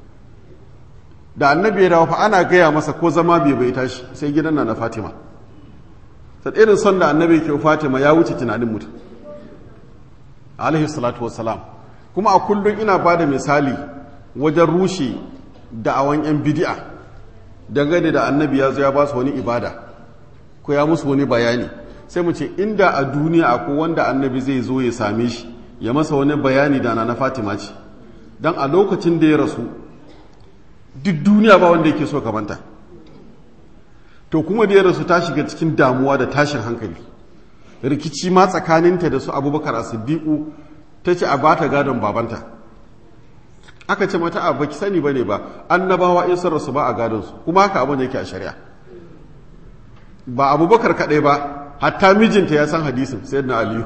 da annabi ya dawo fa ana gaya masa ko zama bai bai tashi sai gidan na na fatima sai irin son da annabi ke fatima ya wuce tunanin mutum alaihi salatu wassalam kuma a kullum ina ba da misali wajen rushe da'awan yan bidi'a dangane da annabi ya zo ya ba su wani ibada ko ya musu wani bayani sai mu ce inda a duniya akwai wanda annabi zai zo ya same shi ya masa wani bayani da na fatima ce don a lokacin da ya rasu duk duniya ba wanda yake so kamanta to kuma da ya rasu ta shiga cikin damuwa da tashin hankali rikici ma tsakaninta da su abubakar a siddiƙu ta ce a ba ta gadon babanta aka ce mata a baki sani ba ne ba annabawa in sun rasu ba a gadonsu kuma haka abin yake a shari'a ba abubakar kaɗai ba hatta mijinta ya san hadisin sai na aliyu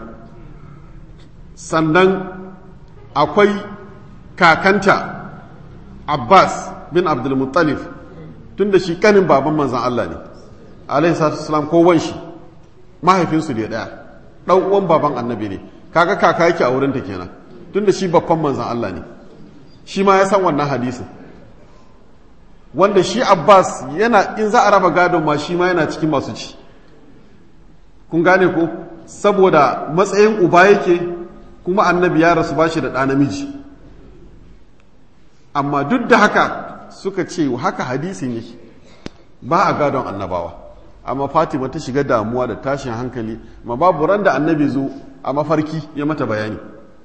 sannan akwai kakanta abbas bin abdulmuttalif tun da shi kanin baban manzan Allah ne alaihi salatu ko wanshi mahaifinsu ne daya dan uwan baban annabi ne kaga kaka yake a wurinta kenan tun da shi babban manzan Allah ne shi ma ya san wannan hadisin wanda shi abbas yana in za a raba gadon ma shi ma yana cikin masu ci kun gane ko saboda matsayin uba yake kuma annabi ya rasu bashi da ɗa namiji amma duk da haka suka ce haka hadisin yake ba a gadon annabawa amma fatima ta shiga damuwa da tashin hankali ma babu ran da annabi zo a mafarki ya mata bayani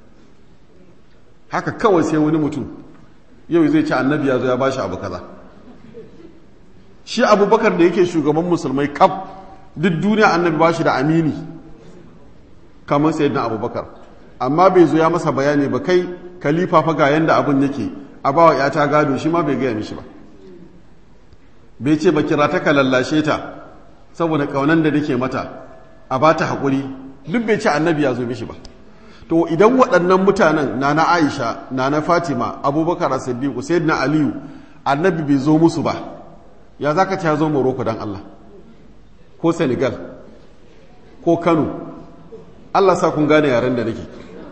haka kawai sai wani mutum yau zai ce annabi ya zo ya bashi abu kaza shi abubakar da yake shugaban musulmai kaf duk duniya annabi bashi da amini kamar sayyidina abubakar amma bai zo ya masa bayani ba kai kalifa fa ga yanda abin yake a bawa yata gado shi ma bai gaya mishi ba bai ce ba kira ta ka lallashe ta saboda kaunan da nake mata a ba ta haƙuri duk bai ce annabi ya zo mishi ba to idan waɗannan mutanen na na aisha na na fatima abubakar siddiqu sai na aliyu annabi bai zo musu ba ya za ka ce ya zo morocco don allah ko senegal ko kano allah sa kun gane yaren da nake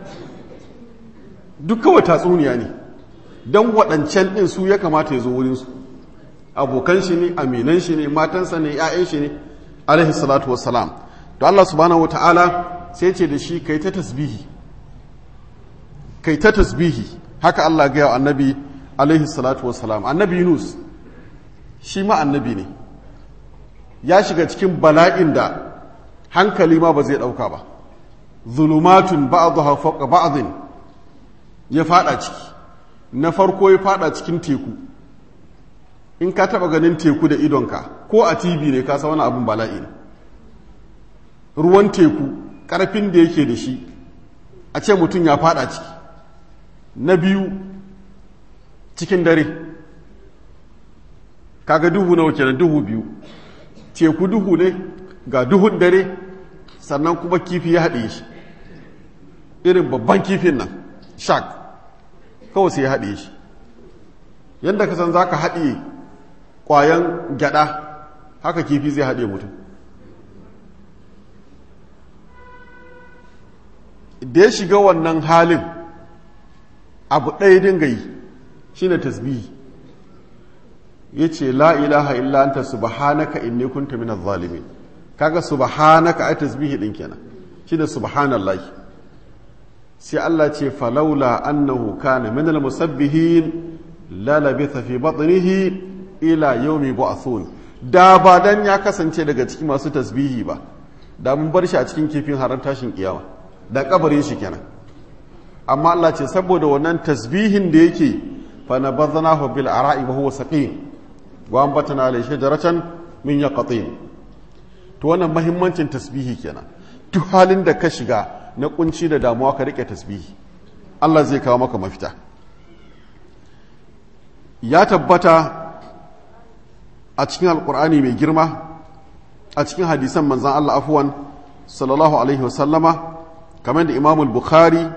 duk kawai tatsuniya ne don waɗancan ɗin su ya kamata ya zo wurinsu abokan shi ne aminan shi ne matansa ne ‘ya'yan shi ne alaihi salatu wassalam to Allah subhanahu wa ta'ala sai ce da shi kai ta tasbihi kai ta tasbihi haka Allah gaya annabi alaihi salatu wassalam annabi yunus shi ma annabi ne ya shiga cikin bala'in da hankali ma ba zai ɗauka ba zulumatun ba'dha fawqa ba'dhin ya fada ciki na farko ya fada cikin teku in ka taba ganin teku da idonka ko a tv ne ka san wani abin bala'i ne ruwan teku karfin da yake da shi a ce mutum ya fada ciki na biyu cikin dare kaga duhu nawa kenan duhu biyu teku duhu ne ga duhun dare sannan kuma kifi ya haɗe shi irin babban kifin nan shark kawai sai ya haɗe shi yadda ka san za ka haɗe ƙwayan gyaɗa haka kifi zai haɗe mutum da ya shiga wannan halin abu ɗaya dinga yi shi ne tasbihi ya ce la ilaha illa anta subhanaka inni kunta minaz zalimin kaga subhanaka ai tasbihi din kenan shi da subhanallahi sai Allah ce falaula annahu kana minal musabbihin la labitha fi batnihi ila yawmi bu'athun da ba dan ya kasance daga cikin masu tasbihi ba da mun bar shi a cikin kifin harar tashin kiyama da kabarin shi kenan amma Allah ce saboda wannan tasbihin da yake fa nabadhnahu bil ara'i wa huwa saqim wa ambatana alayhi shajaratan min yaqtin to wannan mahimmancin tasbihi kenan duk halin da ka shiga na kunci da damuwa ka rike tasbihi Allah zai kawo maka mafita ya tabbata a cikin alkur'ani mai girma a cikin hadisan manzan Allah afuwan sallallahu alaihi wasallama kamar da imamul bukhari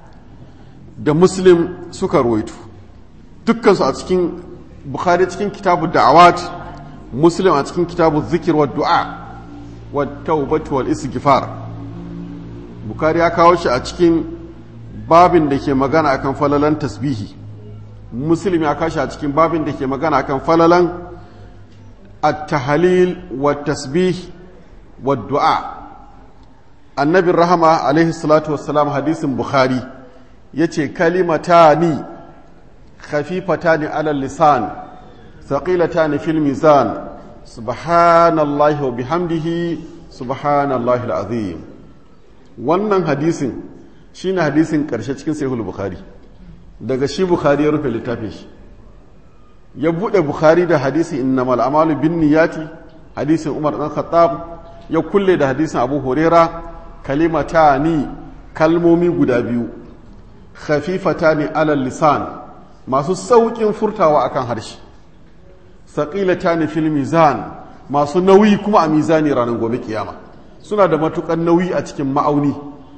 da muslim suka ruwaitu dukkansu a cikin bukhari cikin kitabu da'awat muslim a cikin kitabu zikir wa du'a wa taubatu wal istighfar bukhari ya kawo shi a cikin babin da ke magana akan falalan tasbihi muslim ya kashi a cikin babin da ke magana akan falalan at-tahlil wa tasbih wa du'a annabin rahama alaihi salatu wassalam hadisin bukhari yace kalimatani khafifatani ala lisan thaqilatani fil mizan subhanallahi wa bihamdihi subhanallahi alazim wannan hadisin shine hadisin karshe cikin sahihul bukhari daga shi bukhari ya rufe littafin shi ya bude bukhari da hadisi innamal a'malu binniyati hadisin umar dan khattab ya kulle da hadisin abu huraira kalimatani kalmomi guda biyu khafifatani alal lisan masu saukin furtawa akan harshe saqilatani fil mizan masu nauyi kuma a mizani ranar gobe kiyama suna da matukan nauyi a cikin ma'auni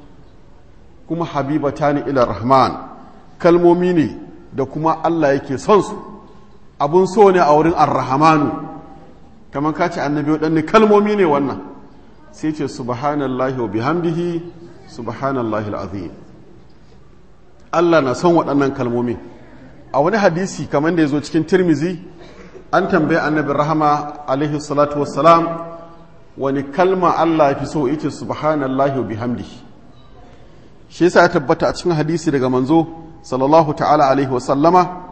kuma habibatani ila rahman kalmomi ne da kuma Allah yake son su abun so ne a wurin ar-rahmanu kamar ka ce annabi waɗanne kalmomi ne wannan sai ce subhanallahi wa bihamdihi subhanallahi al'azim Allah na son waɗannan kalmomi a wani hadisi kamar da ya zo cikin tirmizi an tambaye annabi rahama alaihi salatu wassalam wani kalma Allah ya fi so ita subhanallahi wa bihamdihi shi yasa ya tabbata a cikin hadisi daga manzo sallallahu ta'ala alaihi wasallama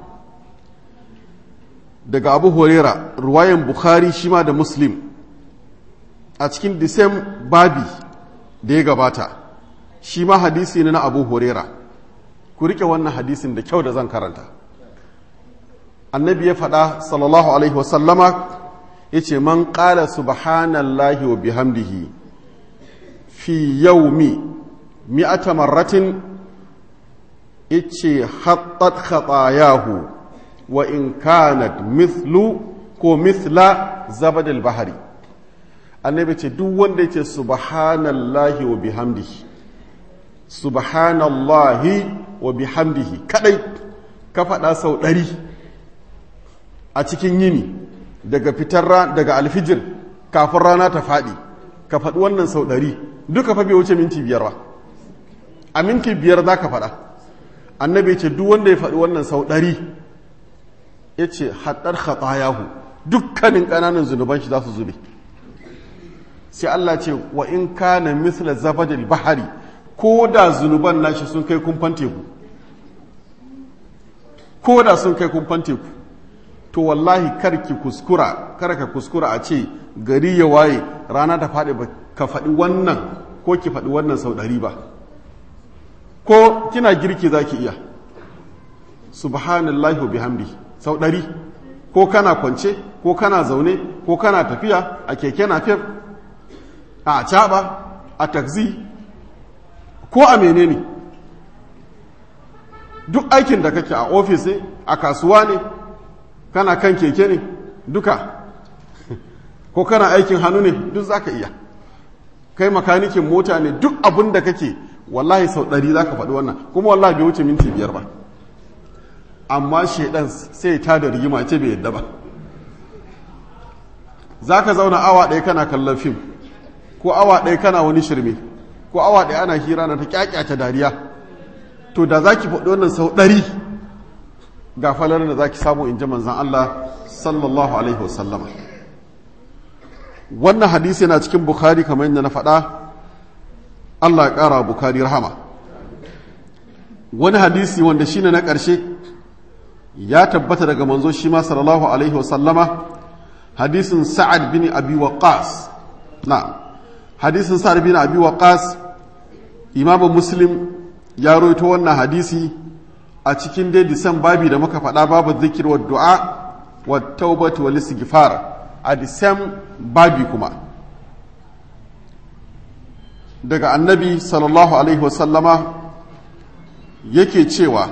daga abu horera ruwayan bukhari shi ma da muslim a cikin disem babi da ya gabata shi ma hadisi ne na abu horera ku rike wannan hadisin da kyau da zan karanta annabi ya faɗa sallallahu alaihi wasallama ya ce man ƙala subhanallahi wa bihamdihi fi yaumi mi'ata marratin ya ce hattat khatayahu wa in kanat mithlu ko mithla zabadil bahari annabi ce duk wanda ce subhanallahi wa bihamdihi subhanallahi wa bihamdihi kadai ka faɗa sau ɗari a cikin yini daga fitar daga alfijir kafin rana ta faɗi ka faɗi wannan sau ɗari duka fa bai wuce minti biyar ba a minti biyar za ka faɗa annabi ce duk wanda ya faɗi wannan sau ɗari ya ce haɗar khatayahu dukkanin ƙananan zunuban shi za su zube sai Allah ce wa in kana misla zabadil bahari ko da zunuban nashi sun kai kumfan teku ko da sun kai kumfan teku to wallahi kar ki kuskura kar ka kuskura a ce gari ya waye rana ta faɗi ba ka faɗi wannan ko ki faɗi wannan sau ɗari ba ko kina girki za ki iya subhanallahi wa bihamdi sau ɗari ko kana kwance ko kana zaune ko kana tafiya a keke napep a caɓa a taxi ko a menene duk aikin da kake a ofis ne a kasuwa ne kana kan keke ne duka ko kana aikin hannu ne duk za ka iya kai makanikin mota ne duk abin da kake wallahi sau ɗari za ka faɗi wannan kuma wallahi bai wuce minti biyar ba amma shaidan sai ta da rigima ce bai yadda ba za ka zauna awa ɗaya kana kallon fim ko awa ɗaya kana wani shirme ko awa ɗaya ana hira na ta kyakyata dariya to da za ki faɗi wannan sau ɗari ga falar da za ki samu in ji manzan Allah sallallahu alaihi wasallama wannan hadisi yana cikin bukhari kamar yadda na faɗa Allah ya ƙara bukhari rahama wani hadisi wanda shine na ƙarshe ya tabbata daga manzo shi ma sallallahu alaihi wasallama hadisin sa'ad bin abi waqas na hadisin sa'ad bin abi waqas imamu muslim ya roito wannan hadisi a cikin dai disan babi da muka faɗa babu zikir wa du'a wa taubati wa istighfar a disan babi kuma daga annabi sallallahu alaihi wasallama yake cewa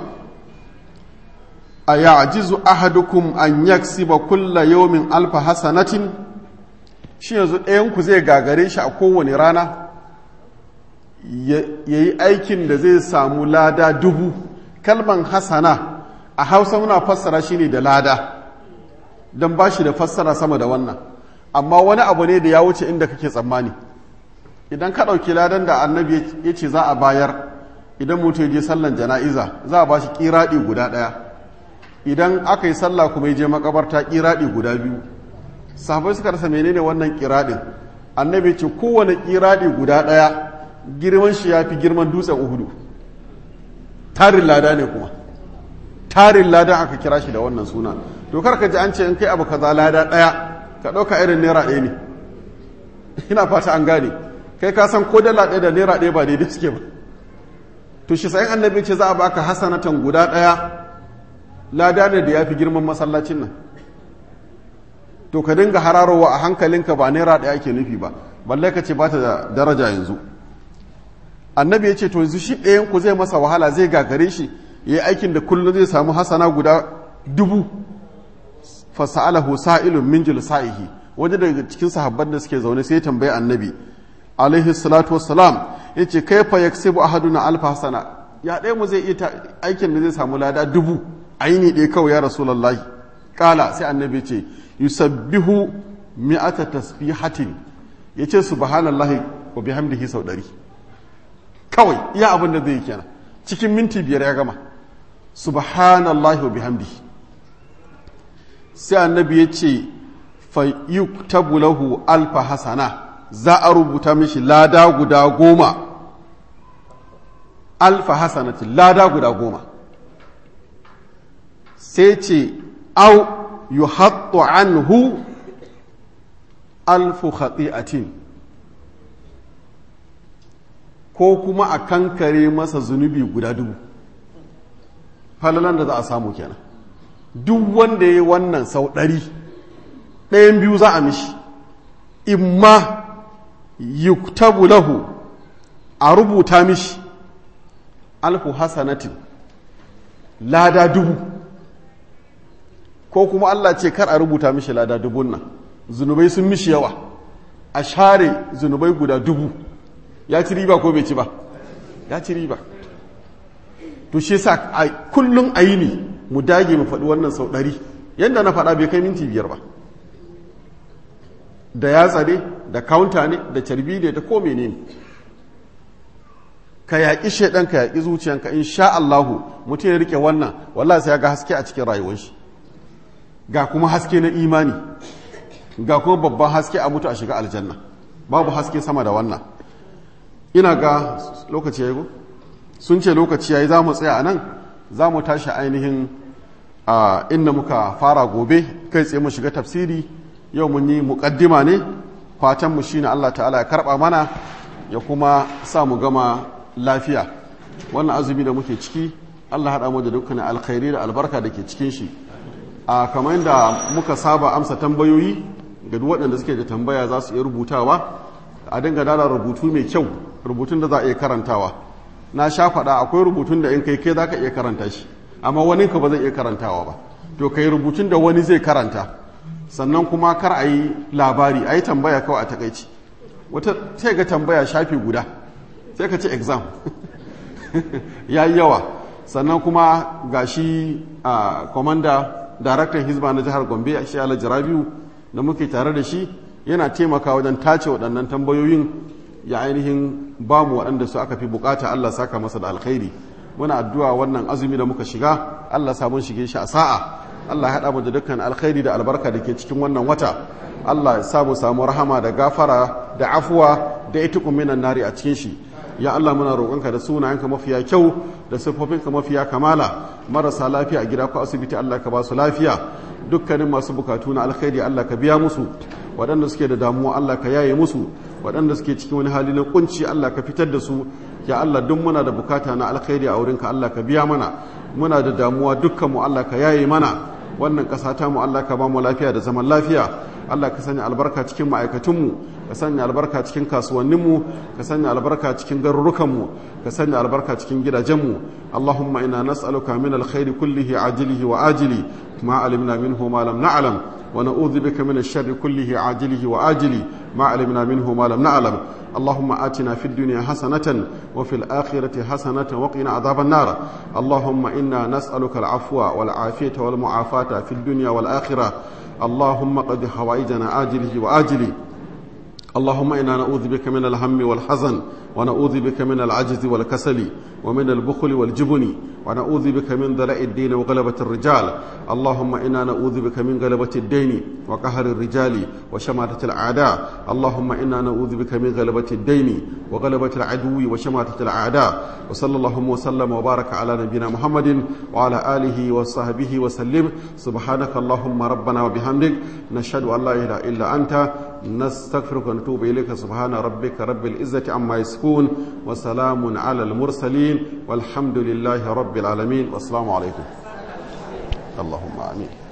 a ya'jizu ahadukum an yaksiba kulla yawmin alfa hasanatin shi yanzu ɗayanku zai gagare shi a kowane rana ya yi aikin da zai samu lada dubu kalman hasana a hausa muna fassara shi ne da lada don ba shi da fassara sama da wannan amma wani abu ne da ya wuce inda kake tsammani idan ka ɗauki ladan da annabi ya ce za a bayar idan mutum je sallan jana'iza za a ba shi ƙiraɗi guda ɗaya idan aka yi sallah kuma ya je makabarta ƙiraɗi guda biyu sahabai suka rasa menene wannan ƙiraɗin annabi ce kowane ƙiraɗi guda ɗaya girman shi ya fi girman dutsen uhudu tarin lada ne kuma tarin lada aka kira shi da wannan suna to kar ka ji an ce in kai abu kaza lada ɗaya ka ɗauka irin naira ɗaya ne ina fata an gane kai ka san ko dala ɗaya da naira ɗaya ba daidai suke ba to shi sayan annabi ce za a baka hasanatan guda ɗaya lada ne da ya fi girman masallacin nan to ka dinga hararowa a hankalinka ba naira ɗaya ke nufi ba balle ka ce ba ta da daraja yanzu annabi ya ce to yanzu shi ɗayan ku zai masa wahala zai gagare shi ya yi aikin da kullum zai samu hasana guda dubu fasa'alahu sa'ilun min sa'ihi wani daga cikin sahabban da suke zaune sai ya tambayi annabi alaihi salatu wassalam ya ce kai fa yaksibu ahaduna alfa hasana ya ɗaya mu zai iya aikin da zai samu lada dubu aini ɗaya kawai ya rasulullahi kala sai annabi ce yusabbihu mi'ata tasbihatin yace subhanallahi wa bihamdihi sau ɗari kawai iya abin da zai kenan cikin minti biyar ya gama subhanallahi wa bihamdihi sai annabi ya ce fa yuktabu lahu alfa hasana za a rubuta mishi lada guda goma alfa hasanatin lada guda goma sai ce au yuhattu anhu alfu khati'atin ko kuma a kankare masa zunubi guda dubu falalan da za a samu kenan duk wanda ya yi wannan sau ɗari ɗayan biyu za a mishi imma yuktabu lahu a rubuta mishi alfu hasanatin lada dubu ko kuma Allah ce kar a rubuta mishi lada dubun nan zunubai sun mishi yawa a share zunubai guda dubu ya ci riba ko bai ci ba ya ci riba to shi sa kullum a yi ne mu dage mu faɗi wannan sau ɗari yadda na faɗa bai kai minti biyar ba da yatsa ne da kaunta ne da carbi ne da ko ne ka yaƙi shaidan ka yaƙi zuciyanka in sha Allahu mutum ya rike wannan wallah sai ya ga haske a cikin rayuwar shi ga kuma haske na imani ga kuma babban haske a mutu a shiga aljanna babu haske sama da wannan ina ga lokaci ya yi sun ce lokaci ya yi za mu tsaya a nan za mu tashi ainihin a inda muka fara gobe kai tsaye mu shiga tafsiri yau mun yi muƙaddima ne fatanmu shi ne Allah ta'ala ya karɓa mana ya kuma sa mu gama lafiya wannan azumi da muke ciki Allah haɗa mu da dukkanin alkhairi da albarka da ke cikin shi a kamar yadda muka saba amsa tambayoyi ga duk waɗanda suke da tambaya za su iya rubutawa a dinga dala rubutu mai kyau rubutun da za a iya karantawa na sha faɗa akwai rubutun da in kai kai za ka iya karanta shi amma wani ka ba zai iya karantawa ba to kai rubutun da wani zai karanta sannan kuma kar a yi labari a yi tambaya kawai a takaici wata sai ga tambaya shafi guda sai ka ce exam ya yi yawa sannan kuma ga shi a komanda daraktan hizba na jihar gombe a shi alhaji rabiu da muke tare da shi yana taimaka wajen tace waɗannan tambayoyin ya ainihin ba mu waɗanda su aka fi bukata allah saka masa da alkhairi muna addu'a wannan azumi da muka shiga allah samun shige shi a sa'a allah ya haɗa mu da dukkan alkhairi da albarka da ke cikin wannan wata allah ya samu samu rahama da gafara da afuwa da ita minan nari a cikin shi ya Allah muna roƙonka da sunayenka mafiya kyau da siffofinka mafiya kamala marasa lafiya a gida ko asibiti Allah ka ba su lafiya dukkanin masu bukatu na alkhairi Allah ka biya musu waɗanda suke da damuwa Allah ka yaye musu waɗanda suke cikin wani hali na kunci Allah ka fitar da su ya Allah duk muna da bukata na alkhairi a wurinka Allah ka biya mana muna da damuwa dukkan mu Allah ka yaye mana wannan ƙasa ta mu Allah ka ba mu lafiya da zaman lafiya Allah ka sanya albarka cikin ma'aikatunmu ka sanya albarka cikin kasuwanninmu ka sanya albarka cikin garurukanmu ka sanya albarka cikin gidajenmu Allahumma ina nas'aluka min alkhairi kullihi ajilihi wa ajili ma alimna minhu ma lam na'lam wa na'udhu bika min ash-sharri kullihi ajilihi wa ajili ma alimna minhu ma lam na'lam اللهم آتنا في الدنيا حسنة وفي الآخرة حسنة وقنا عذاب النار اللهم إنا نسألك العفو والعافية والمعافاة في الدنيا والآخرة اللهم قد حوائجنا آجله وآجله اللهم إنا نعوذ بك من الهم والحزن ونعوذ بك من العجز والكسل ومن البخل والجبن ونعوذ بك من ذلاء الدين وغلبة الرجال اللهم إنا نعوذ بك من غلبة الدين وقهر الرجال وشماتة الأعداء اللهم إنا نعوذ بك من غلبة الدين وغلبة العدو وشماتة الأعداء وصلى اللهم وسلم وبارك على نبينا محمد وعلى آله وصحبه وسلم سبحانك اللهم ربنا وبحمدك نشهد أن لا إله إلا أنت نستغفرك ونتوب إليك سبحان ربك رب العزة عما يصفون وسلام على المرسلين والحمد لله رب العالمين والسلام عليكم اللهم آمين